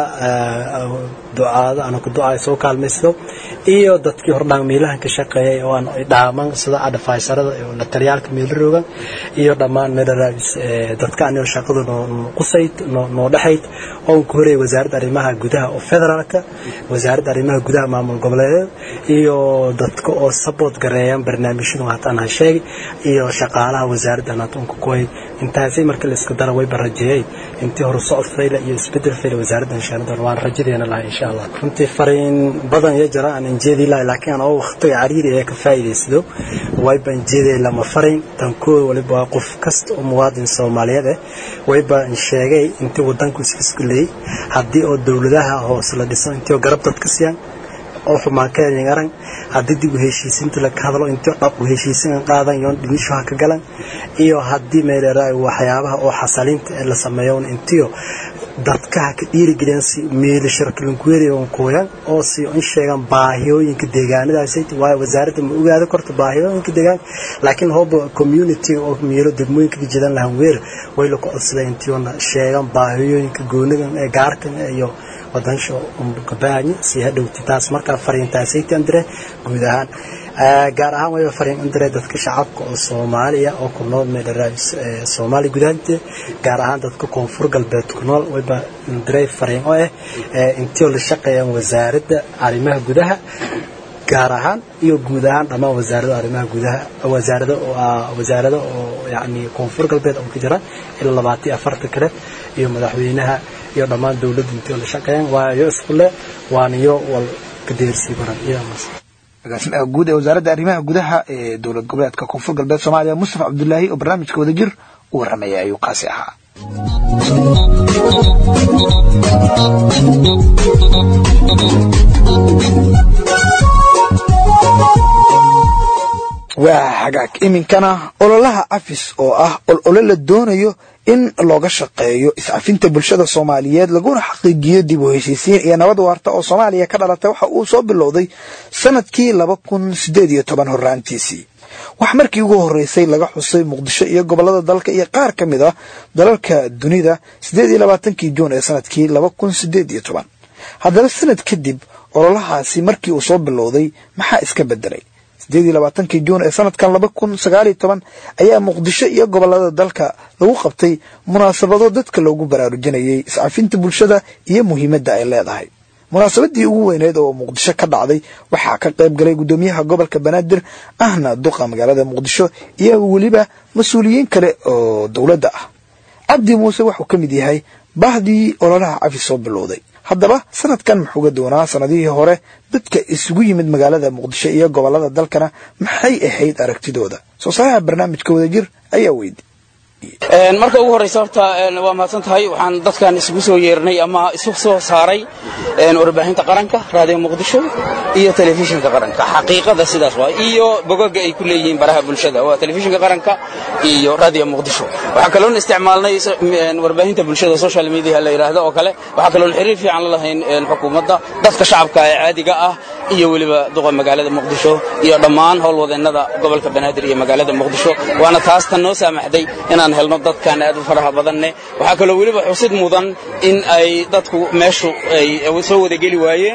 ducaada ana ku ducay soo kaalmaysado iyo dadkii hordhaan miilahan ka shaqeeyay oo aan dhaaman sida adfaysarada iyo la taliyaalka miila roogan iyo dhammaan meelaraayis dadka anio shaqadu noo qusayd noo dhexayd oon ku horeeyay wasaaradda arrimaha gudaha oo federaalka wasaaradda arrimaha gudaha maamul goboleedeed iyo dadka oo support gareeyaan barnaamijyadu hataan ha sheegay iyo shaqaalaha wasaaradda natunka kuhay intaasay marka la isku dara wayba rajeeyay intii hore socod fayla iyo isbedel fayla wasaaradda inshaanadan waan rajadeena lahay insha allah runtii fariin badan iyo jara aan injeedi lahay laakiin aan oo waqtiga cariiri ee ka faa'iidaysado wayba injeeday lama fariin tan koo waliba waa qof kasta oo muwaadin soomaaliyeed eh wayba sheegay intii wadanku isku leeyay haddii oo dowladaha hoose la dhiso intii oo garab dadka siiyaan oo xumaan ka helin arag haddii dib u heshiisiinta la hadlo intii dhab u heshiisin qaadan yoon dhimisho ha ka galan iyo haddii meeleeraa waxyaabaha oo xasaliinta ee la sameeyo intii dadka ha ka dhiirigeliyaan si meeli shirkalinkuweeri oo kooyan oo si in sheegan baahiyooyinka deegaanadaas waayo wasaaradda ma ogaada korto baahiyooyinka deegaanka laakiin hooba community oo meelo degmooyinka ka jidan lahan weer way la ku codsadeen intii oo sheegan baahiyooyinka goonigan ee gaarkan iyo wadansha kabaanya si hadhowti taas markaa fariintaasayta andire guud ahaan gaar ahaan wayba fariin andire dadka shacabka oo soomaaliya oo ku nool meelaraais soomaaliya gudahanteeda gaar ahaan dadka koonfur galbeed ku nool wayba andire fariin oo ah intii oo la shaqeeyaan wasaaradda arrimaha gudaha gaar ahaan iyo guud ahaan dhammaan wasaarada arrimaha gudaha wasaarada wasaarada oo yani koonfur galbeed oo ka jira ilaa labaatan afarta kale iyo madaxweynaha iyo dhammaan dowladda intii oo la shaqeeyaan waayo iskule waaniyo wal kadeersii baran iyo agaasimaha guud ee wasaaradda arrimaha gudaha ee dowlad goboleedka koonfur galbeed soomaaliya mustafa cabdulaahi oo barnaamijka wadajir u warramaya ayuu kaasi ahaa waa hagaag iminkana ololaha cafis oo ah olole la doonayo in looga shaqeeyo iscafinta bulshada soomaaliyeed laguna xaqiijiyo dib u heshiisiin iyo nabad waarta oo soomaaliya ka dhalatay waxa uu soo bilowday sanadkii laba kun sideed iyo toban horraantiisii wax markii ugu horreysay laga xusay muqdisho iyo gobollada dalka iyo qaar ka mid ah dalalka dunida siddeed iyo labaatankii juun ee sanadkii laba kun sideed iyo toban haddaba sanad kadib ololahaasi markii uu soo bilowday maxaa iska beddelay sideed iyo labaatankii juun ee sanadkan laba kun sagaal iyo toban ayaa muqdisho iyo gobollada dalka lagu qabtay munaasabado dadka loogu baraarujinayay iscafinta bulshada iyo muhiimadda ay leedahay munaasabadii ugu weyneed oo muqdisho ka dhacday waxaa ka qayb galay guddoomiyaha gobolka banaadir ahna duqa magaalada muqdisho iyo weliba mas-uuliyiin kale oo dowladda ah cabdi muuse wuxuu ka mid yahay bahdii ololaha cafi soo bilowday haddaba sanadkan muxuuga doonaa sanadihii hore dadka isugu yimid magaalada muqdisho iyo gobollada dalkana maxay ahayd aragtidooda soo saaraha barnaamijka wadajir ayaa weydi marka ugu horraysa horta waa mahadsan tahay waxaan dadkan isugu soo yeernay ama isu soo saaray warbaahinta qaranka raadiyo muqdisho iyo telefishinka qaranka xaqiiqada sidaas waa iyo bogaga ay ku leeyihiin baraha bulshada waa telefishinka qaranka iyo raadiyo muqdisho waxaa kaloon isticmaalnay warbaahinta bulshada social media la yidhaahdo oo kale waxaa kaloon xiriir fiican la lahayn xukuumadda dadka shacabka ee caadiga ah iyo weliba duqa magaalada muqdisho iyo dhammaan howlwadeennada gobolka banaadir iyo magaalada muqdisho waana taas tan noo saamaxday inaan helno dadkan aad u faraha badanne waxaa kaloo weliba xusid mudan in ay dadku meeshu ay soo wada geli waayeen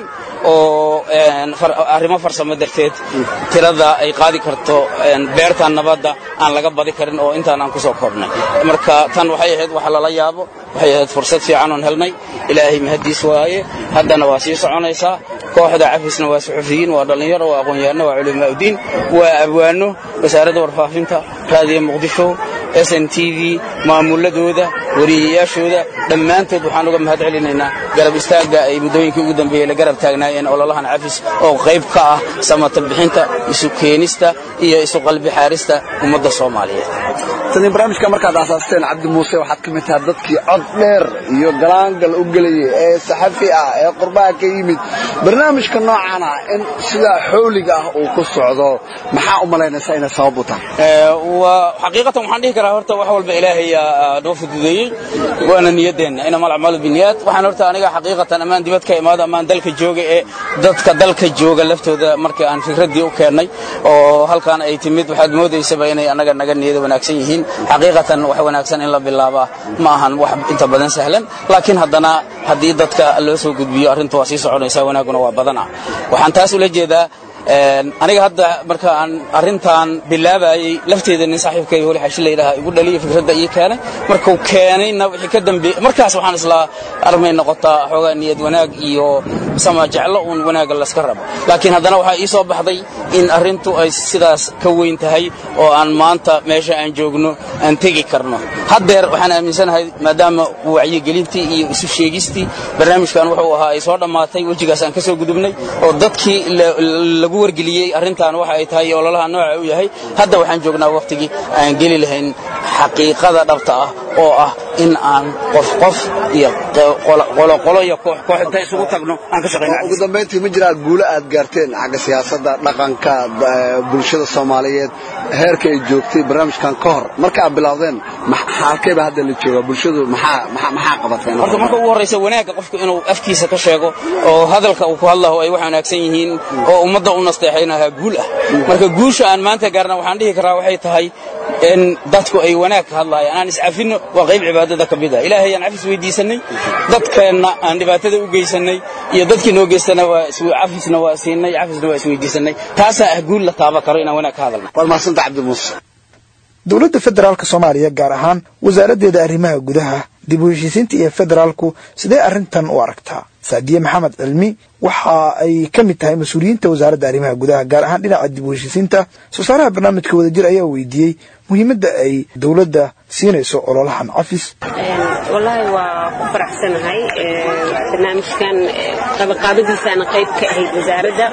oo arrimo farsamo darteed tirada ay qaadi karto beertan nabadda aan laga badi karin oo intaan aan ku soo koobnay marka tan waxay ahayd wax lala yaabo waxay ahayd fursad fiican oon helnay ilaahay mahaddiis waaye haddana waa sii soconaysaa kooxda cafisna waa suxufiyiin waa dhallinyaro waa aqoon-yahanno waa culimaaudiin waa abwaano wasaaradda warfaafinta raadiyo muqdisho s n t v maamuladooda wariyayaashooda dhammaantood waxaan uga mahad celinaynaa garab istaagga ay muddooyinkii ugu dambeeyey la garab taagnaayeen ololahan cafis oo qayb ka ah samata bixinta isu keenista iyo isu qalbi xaarista ummadda soomaaliyeed tani barnaamijka markaad aasaasteen cabdi muuse waxaad ka mid tahay dadkii cod dheer iyo galaangal u gelayay ee saxafi ah ee qurbaha ka yimid barnaamijka noocan ah in sidaa xowliga ah uu ku socdo maxaa u malaynaysaa inay sabab u tahay xaqiiqatan waxaan dhihi karaa horta wax walba ilaahay noo fududeeyey waana niyaddeenna inama alacmaalu biniyaad waxaan horta aniga xaqiiqatan ammaan dibad ka imaado ammaan dalka jooga ee dadka dalka jooga laftooda markii aan fikraddii u keennay oo halkaan ay timid waxaad moodaysaba inay annaga naga niyada wanaagsan yihiin xaqiiqatan wax wanaagsan in la bilaabaa ma ahan wax inta badan sahlan laakiin haddana haddii dadka loo soo gudbiyo arrintu waa sii soconaysaa wanaagguna waa badana waxaan taas ula jeedaa aniga hadda marka aan arrintan bilaabayey lafteeda nin saaxiibkay weli xashi layidhaha igu dhaliya fikradda ii keenay markuu keenayna wixii ka dambeeyey markaas waxaan islaa armay noqotaa xoogaa niyad wanaag iyo sama jeclo uun wanaagga layska rabo laakiin haddana waxaa ii soo baxday in arrintu ay sidaas ka weyn tahay oo aan maanta meesha aan joogno aan tegi karno haddeer waxaan aaminsanahay maadaama wacyigelintii iyo isu sheegistii barnaamijkan wuxuu ahaa ay soo dhammaatay wejigaas aan ka soo gudubnay oo dadkii lagu wargeliyey arrintan waxa ay tahay ololaha nooca u yahay hadda waxaan joognaa wakhtigii aan geli lahayn xaqiiqada dhabta ah oo ah in aan qof qof iyo qoloqolo iyo koox koox inta isugu tagno aan ka shaqayno ugu dambayntii ma jiraa guulo aad gaarteen xagga siyaasadda dhaqanka bulshada soomaaliyeed heerka ay joogtay barnaamijkan ka hor marka aad bilowdeen halkeeba hadda la joogaa bulshadu maxaa qabateen horta marka ugu horraysa wanaagga qofku inuu afkiisa ka sheego oo hadalka uu ku hadlaho ay wax wanaagsan yihiin oo ummadda u nasteexaynahaa guul ah marka guusha aan maanta gaarna waxaan dhihi karaa waxay tahay in dadku ay wanaag ka hadlaayaan aan iscafinno waa qayb cibaadada ka mid ah ilaahay aan cafis weydiisannay dadkeenna aan dhibaatada u geysannay iyo dadkii noo geystana waa cafisna waa siinay cafisna waa isweydiisannay taasaa ah guul la taaba karo inaan wanaag ka hadalno waad mahadsantaha cabdi muuse dowladda federaalka soomaaliya gaar ahaan wasaaraddeeda arrimaha gudaha dib u heshiisiinta iyo federaalku sidee arrintan u aragtaa saadiye maxamed cilmi waxa ay ka mid tahay mas-uuliyiinta wasaaradda arrimaha gudaha gaar ahaan dhinaca dib u heshiisiinta soo saaraha barnaamijka wadajir ayaa weydiiyey muhiimadda ay dowladda siinayso ololahan cafis wallaahi waa ku faraxsanahay barnaamijkan qabaqaabadiisaana qayb ka ahayd wasaaradda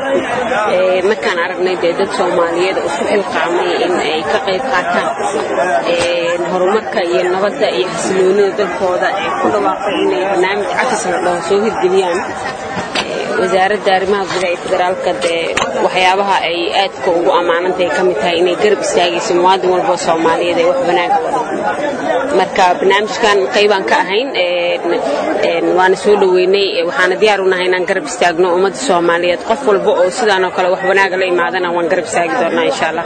markaan aragnay dee dad soomaaliyeed oo isku xilqaamay in ay ka qayb qaataan horumarka iyo nabadda iyo xasiloonida dalkooda ee ku dhawaaqay inay barnaamij cafis la dhaho soo hirgeliyaan wasaaradda arrimaha gudaha ee federaalka dee waxyaabaha ay aadka ugu ammaanantahay ka mid tahay inay garab istaagayso muwaadin walba oo soomaaliyeed ee wax wanaaga wada marka barnaamijkan qaybaan ka ahayn waana soo dhoweynay waxaana diyaar u nahay inaan garab istaagno ummadda soomaaliyeed qof walba oo sidaan oo kale wax wanaaga la imaadana waan garab istaagi doonaa insha allah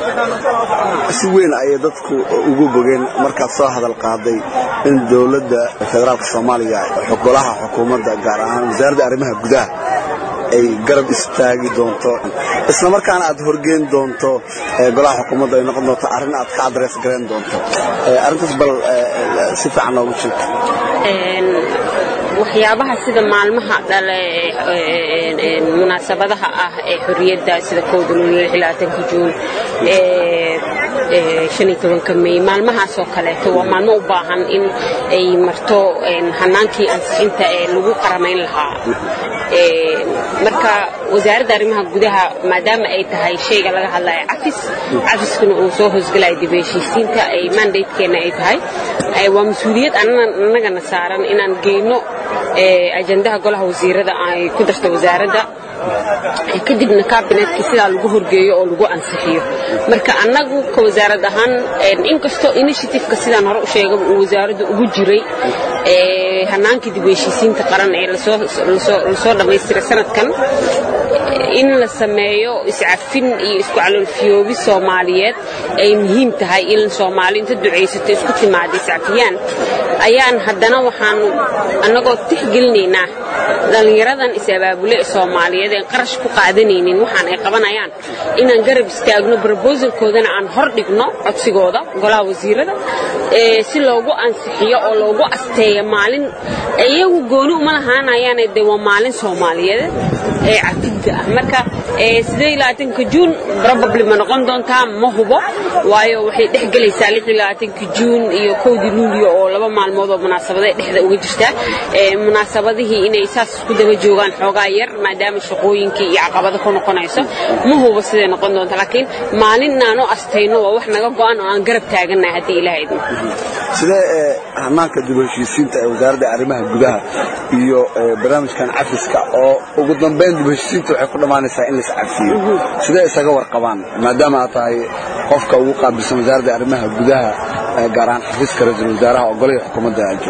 si weyn ayay dadku ugu bogeen markaad soo hadal qaaday in dowladda federaalka soomaaliya golaha xukuumadda gaar ahaan wasaaradda arrimaha gudaha ay garab istaagi doonto isla markaana aad horgeyn doonto golaha xukuumadda ay noqon doonto arrin aad ka adrees garayn doonto arrintaas bal si fiican noogu sheeg waxyaabaha sida maalmaha dhale munaasabadaha ah ee xorriyadda sida kowda lulilaatanka juun ka mey maalmahaasoo kaleeto waa maalmo u baahan in ay marto hanaankii ansixinta ee lagu qaramayn lahaa marka wasaaradda arrimaha gudaha maadaama ay tahay shayga laga hadlaya cafis cafiskuna uu soo hoosgalaya dib heshiisiinta ay mandatekeenna ay tahay waa mas-uuliyad annagana saaran inaan geyno ajandaha golaha wasiirada ay ku darto wasaaradda kadibna kabinetkii sidaa lagu horgeeyo oo lagu ansixiyo marka annagu ka wasaarad ahaan inkastoo initiativeka sidaan hore u sheegaba uu wasaaradda ugu jiray hanaankii dib heshiisiinta qaran ee lasoo dhammaystiray sanadkan in la sameeyo iscafin iyo isku caloolfiyoobi soomaaliyeed ay muhiim tahay in soomaali inta ducaysato isku timaada iscafiyaan ayaan haddana waxaan annagoo tixgelinaynaa dhallinyaradan is-abaabule ee soomaaliyeed een qarash ku qaadanaynin waxaan ay qabanayaan inaan garab istaagno brobosalkoodana aan hor dhigno codsigooda golaha wasiirada si loogu ansixiyo oo loogu asteeyo maalin iyagu gooni uma lahaanayaane de waa maalin soomaaliyeed ee cafidda ah marka ka juun probably ma noqon doontaa ma hubo waayo waxay dhex gelaysaa ka juun iyo kowdii luulyo oo laba maalmood oo munaasabada dhexda uga jirtaa munaasabadihii inay saas isku daba joogaan xoogaa yar maadaama shaqooyinkii iyo caqabado ku noqonayso ma hubo siday noqon doonta laakiin maalin inaanu astayno waa wax naga go'an oo aan garab taagannahay haddii ilaha idmo sidee hanaanka dib u heshiisiinta ee wasaaradda arrimaha gudaha iyo barnaamijkan cafiska oo ugu dambayn dib u heshiisiinta waxay ku dhammaanaysaa in lais cafiyo sidee isaga warqabaan maadaama aad tahay qofka ugu qaabilsan wasaaradda arrimaha gudaha gaar ahaan xafiiska ra-iisul wasaaraha oo golihii xukuumadda ajo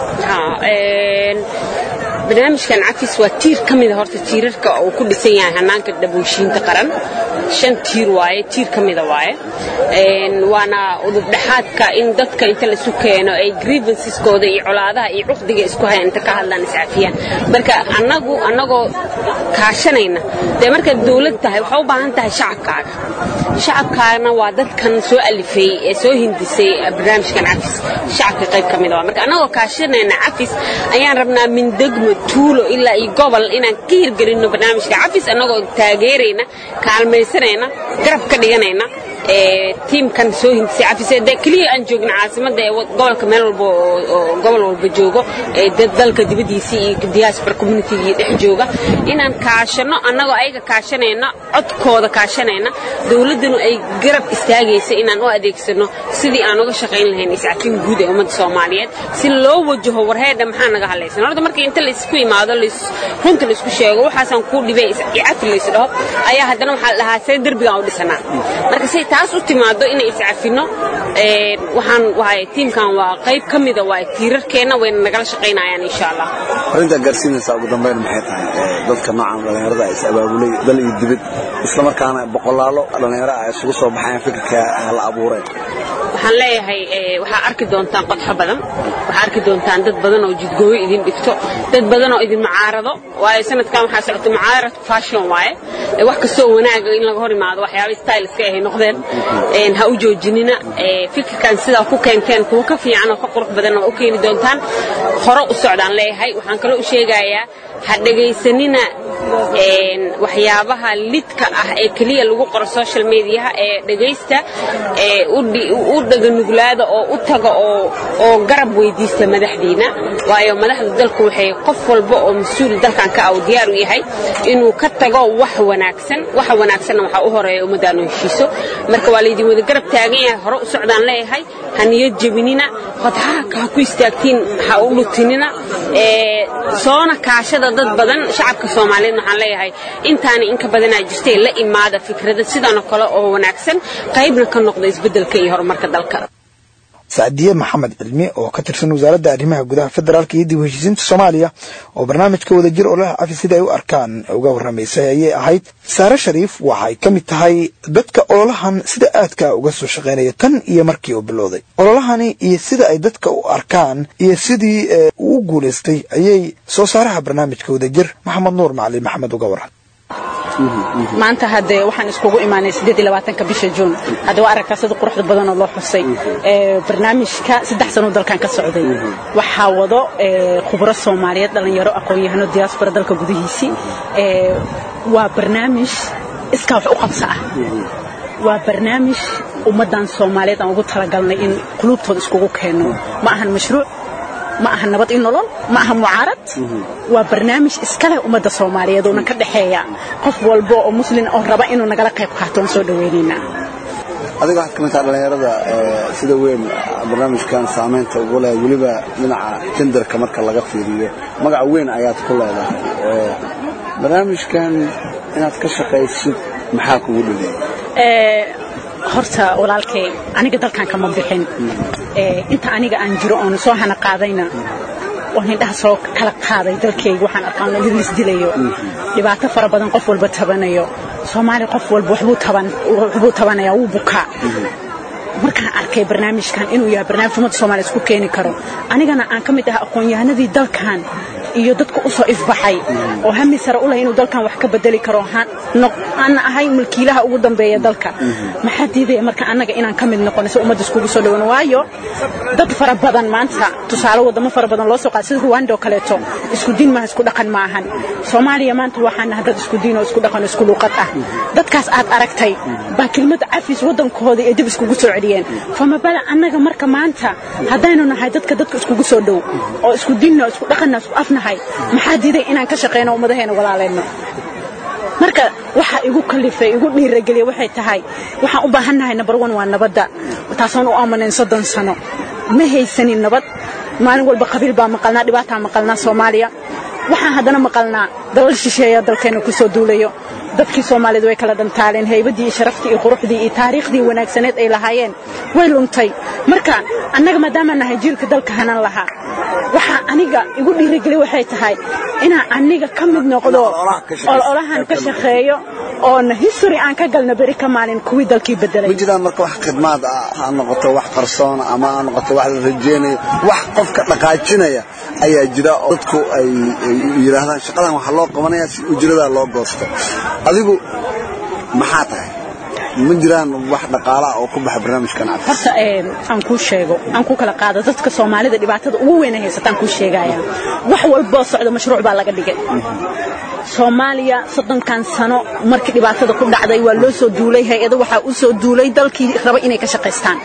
barnaamijkan cafis waa tiir ka mida horta tiirarka uu ku dhisan yahay hanaanka dhabooshiinta qaran shan tiir waaye tiir ka mida waaye waana udubdhexaadka in dadka inta laisu keeno ay grievanceskooda iyo colaadaha iyo cuqdiga isku haya inta ka hadlaan iscafiyaan marka annagu annagoo kaashanayna dee markaad dawlad tahay waxaa u baahan tahay shacabkaaga shacabkaana waa dadkan soo alifay ee soo hindisay barnaamijkan cafis shacabka qayb ka mida waa marka annagoo kaashanayna cafis ayaan rabnaa min degmo tuulo ilaa iyo gobol inaan ka hirgelinno barnaamijka cafis annagoo taageerayna kaalmaysanayna garab ka dhiganayna tiimkan soo hindisay cafis de keliya aan joogna caasimadda ee gobolka meel walba oo gobol walba joogo dad dalka dibaddiisii iyo diaspora communitygii dhex jooga inaan kaashano annagoo ayaga kaashanayna codkooda kaashanayna dawladdanu ay garab istaagaysa inaan u adeegsano sidii aan uga shaqayn lahayn iscafin guud ee ummadda soomaaliyeed si loo wajaho warheedha maxaa naga hadlaysan horta marka inta laysku imaado runta laysku sheego waxaasaan kuu dhibay cafi laysdhaho ayaa haddana waxaa la dhahaa see derbigaan u dhisanaa marka say taas u timaado inay iscafino waxaan wahay tiimkan waa qayb ka mida waa tiirarkeenna wayna nagala shaqaynayaan insha allah arrintaa gaarsiinaysaa ugu dambayn maxay tahay dadka noocan dhallinyarada is abaabulay dal iyo dibad isla markaana boqolaalo dhallinyaro ah isugu soo baxayaan fikirka la abuureen waxaan leeyahay waxaa arki doontaan qodxo badan waxaa arki doontaan dad badan oo jidgooyo idin dhigto dad badan oo idin mucaarado waayo sanadkan waxaa socota mucaarad fashion waaye wax kastoo wanaaga in laga hor imaado waxyaaba styleska ahay noqdeen ha u joojinina fikirkan sidaa ku keenteen kuwa ka fiican oo ka qurux badan oo u keeni doontaan hore u socdaan leeyahay waxaan kaloo u sheegayaa ha dhegaysanina waxyaabaha lidka ah ee keliya lagu qoro social mediaha ee dhegaysta ee u dhaganuglaada oo u taga oo garab weydiista madaxdiina waayo madaxda dalku waxay qof walba oo mas-uul dalkan ka ah uu diyaar u yahay inuu ka tago wax wanaagsan waxa wanaagsanna waxaa u horeeya ummaddaanu heshiiso marka waa laydin wada garab taagan yahay hore u socdaan leeyahay ha niyad jebinina qodxaha ha ku istaagtiin ha u dhutinina soona kaashada dad badan shacabka soomaaliyeed waxaan leeyahay intaani inka badanaa jirtay la imaada fikrada sidanoo kale oo wanaagsan qaybna ka noqda isbeddelka iyo horumarka dalka sacdiye maxamed cilmi oo ka tirsan wasaaradda arrimaha gudaha federaalka iyo dib u heshiisiinta soomaaliya oo barnaamijka wadajir ololaha cafi sida ay u arkaan uga warramaysay ayay ahayd saare shariif waxay ka mid tahay dadka ololahan sida aadka uga soo shaqaynaya tan iyo markii uu bilowday ololahani iyo sida ay dadka u arkaan iyo sidii uu u guulaystay ayay soo saaraha barnaamijka wadajir maxamed nuur macalin maxamed uga waran maanta haddee waxaan iskugu imaanay siddeed iyo labaatanka bisha juun hadda waa aragtaa sida quruxda badanoo loo xusay barnaamijka saddex sanoo dalkan ka socday waxaa wado khubro soomaaliyeed dhallinyaro aqoon-yahano diaspora dalka gudihiisii waa barnaamij iskaa wax u qabsa ah waa barnaamij ummaddan soomaaliyeed aan ugu talagalnay in quluubtooda iskugu keenno ma ahan mashruuc ma aha nabad i nolol ma aha mucaarad waa barnaamij iska leh ummadda soomaaliyeed oona ka dhexeeya qof walba oo muslin oo raba inuu nagala qayb qaato waan soo dhawaynaynaa adiga waxaad ka mid taha dhallinyarada sida weyn barnaamijkan saamaynta ugu leh weliba dhinaca tenderka marka laga fiiriyo magac weyn ayaad ku leedahay barnaamijkan inaad ka shaqaysid maxaa kugu dhaleeyay horta walaalkay aniga dalkan kama bixin inta aniga aan jiro oon soo hana qaadayna oon indhaha soo kala qaaday dalkayga waxaan arkaan in lis dilayo dhibaato fara badan qof walba tabanayo soomaali qof walba waxbuu taban waxbuu tabanaya wuu bukaa markaan arkay barnaamijkan inuu yahay barnaamij ummadda soomaaliya isku keeni karo anigana aan ka mid ah aqoon-yahanadii dalkan iyo dadka u soo ifbaxay oo hami sare u leh inuu dalkan wax ka bedeli karo aan ahay mulkiilaha ugu dambeeya dalka maxaa diidaya marka annaga inaan ka mid noqono si ummadda iskugu soo dhawano waayo dad fara badan maanta tusaale wadamo fara badan loo soo qaada sida ruwanda oo kaleeto isku diin maaha isku dhaqan ma ahan soomaaliya maanta waxaan nahay dad isku diin oo isku dhaqan oo isku luuqad ah dadkaas aad aragtay baa kelmad cafis waddankooda ee dib iskugu soo celiyeen fama bala annaga marka maanta haddaynu nahay dadka dadka iskugu soo dhow oo isku diinna oo isku dhaqanna isku afnahay maxaa diiday inaan ka shaqayno ummadaheena walaaleyno marka waxa igu kalifay igu dhiirageliya waxay tahay waxaan u baahannahay number one waa nabadda taasoon u aamanayn soddon sano ma haysanin nabad maalin walba qabiil baa maqalnaa dhibaataa maqalnaa soomaaliya waxaan haddana maqalnaa dalal shisheeya dalkeena ku soo duulayo dadkii soomaaliyeed way kala dhantaaleen haybadii iyo sharaftii iyo quruxdii iyo taariikhdii wanaagsaneed ay lahaayeen way luntay marka annaga maadaamaan nahay jiilka dalka hanan lahaa waxaa aniga igu dhiirigeliya waxay tahay inaan aniga ka mid noqdo ololahan ka shaqeeyo oona history aan ka galno beri ka maalin kuwii dalkii bedelay ma jiraan marka wax khidmaad ah ha noqoto wax qarsoon ama ha noqoto wax la rajeynayo wax qofka dhaqaajinaya ayaa jira oo dadku ay yidhaahdaan shaqadan waxaa loo qabanaya si ujradaa loo goosto adigu maxaa tahay ma jiraan wax dhaqaalaha oo ku baxa barnaamijkan cafis horta aan kuu sheego aan ku kala qaado dadka soomaalida dhibaatada ugu weyn ay haysataan kuu sheegaya wax walboo socdo mashruuc baa laga dhigay soomaaliya soddonkan sano markii dhibaatada ku dhacday waa loo soo duulay hay-ado waxaa u soo duulay dalkii raba inay ka shaqaystaan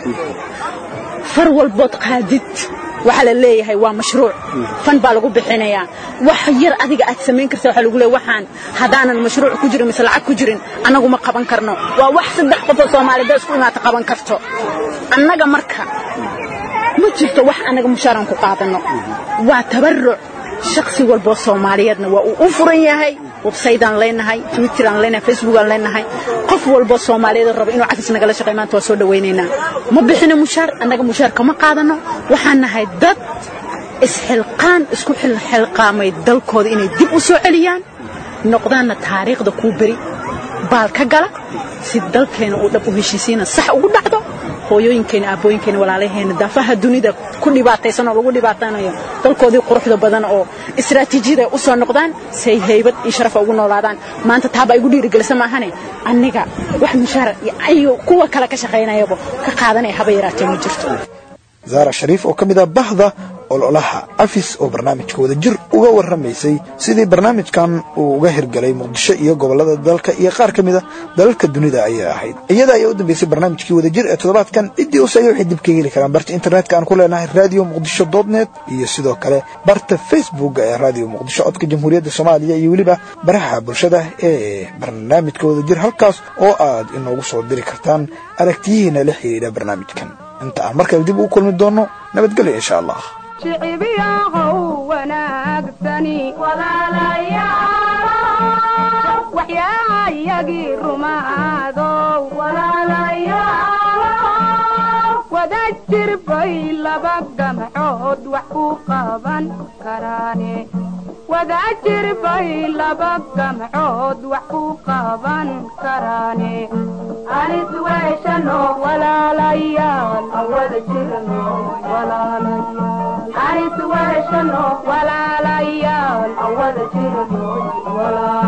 far walbood qaadid waxaa la leeyahay waa mashruuc fan baa lagu bixinayaa wax yar adiga aad samayn karta waxaa lagu leeyahay waxaan haddaanan mashruuc ku jirin mise lacag ku jirin annagu ma qaban karno waa wax saddex qofoo soomaalida isku imaata qaban karto annaga marka ma jirto wax annaga mushaaran ku qaadanno waa tabaruc shaksi walboo soomaaliyeedna waa uu u furan yahay websaytaan leenahay twitteraan leenahay facebookaan leenahay qof walboo soomaaliyeed raba inuu cafis nagala shaqeey maanta waa soo dhawaynaynaa ma bixino mushaar annaga mushaar kama qaadano waxaan nahay dad isxilqaan isku xilqaamay dalkooda inay dib u soo celiyaan noqdaanna taariikhda kuu beri baal ka gala si dalkeena uu dhab u heshiisiina sax ugu dhacdo hooyooyinkeena aabbooyinkeena walaalaheena daafaha dunida ku dhibaataysan oo lagu dhibaatanayo dalkoodii quruxda badan oo istaraatiijiyada u soo noqdaan say haybad iyo sharafa ugu noolaadaan maanta taabaa igu dhiirigelisa maahane aniga wax mushaar iyo kuwa kale ka shaqaynayaba ka qaadanaya haba yaraatee ma jirto zaara shariif oo ka mid ah bahda ololaha cafis oo barnaamijka wadajir uga warramaysay sidii barnaamijkan uu uga hirgalay muqdisho iyo gobollada dalka iyo qaar ka mid a dalalka dunida ayay ahayd iyada ayaa u dambeysay barnaamijkii wadajir ee toddobaadkan ciddii usaya waxay dib ka heli karaan barta internetka aan ku leenahay radio muqdisho dotnet iyo sidoo kale barta facebook ee radio muqdisho codka jamhuuriyadda soomaaliya iyo weliba baraha bulshada ee barnaamijka wadajir halkaas oo aad inoogu soo diri kartaan aragtiyihiina la xidhiidha barnaamijkan inta aan mar kale dib ugu kulmi doonno nabadgelyo insha allah shicibiyaahow wanaagsani walaalayaal waxyaayagii rumaadow walaalayaal wada jirbay laba gamcood wax ku qaban karaane wada jirbay laba gamcood wax ku qaban karaane anis weeshano walaalayaal awada jirno walaalayaal anis weeshano walaalayaal awada jirno walaalayaal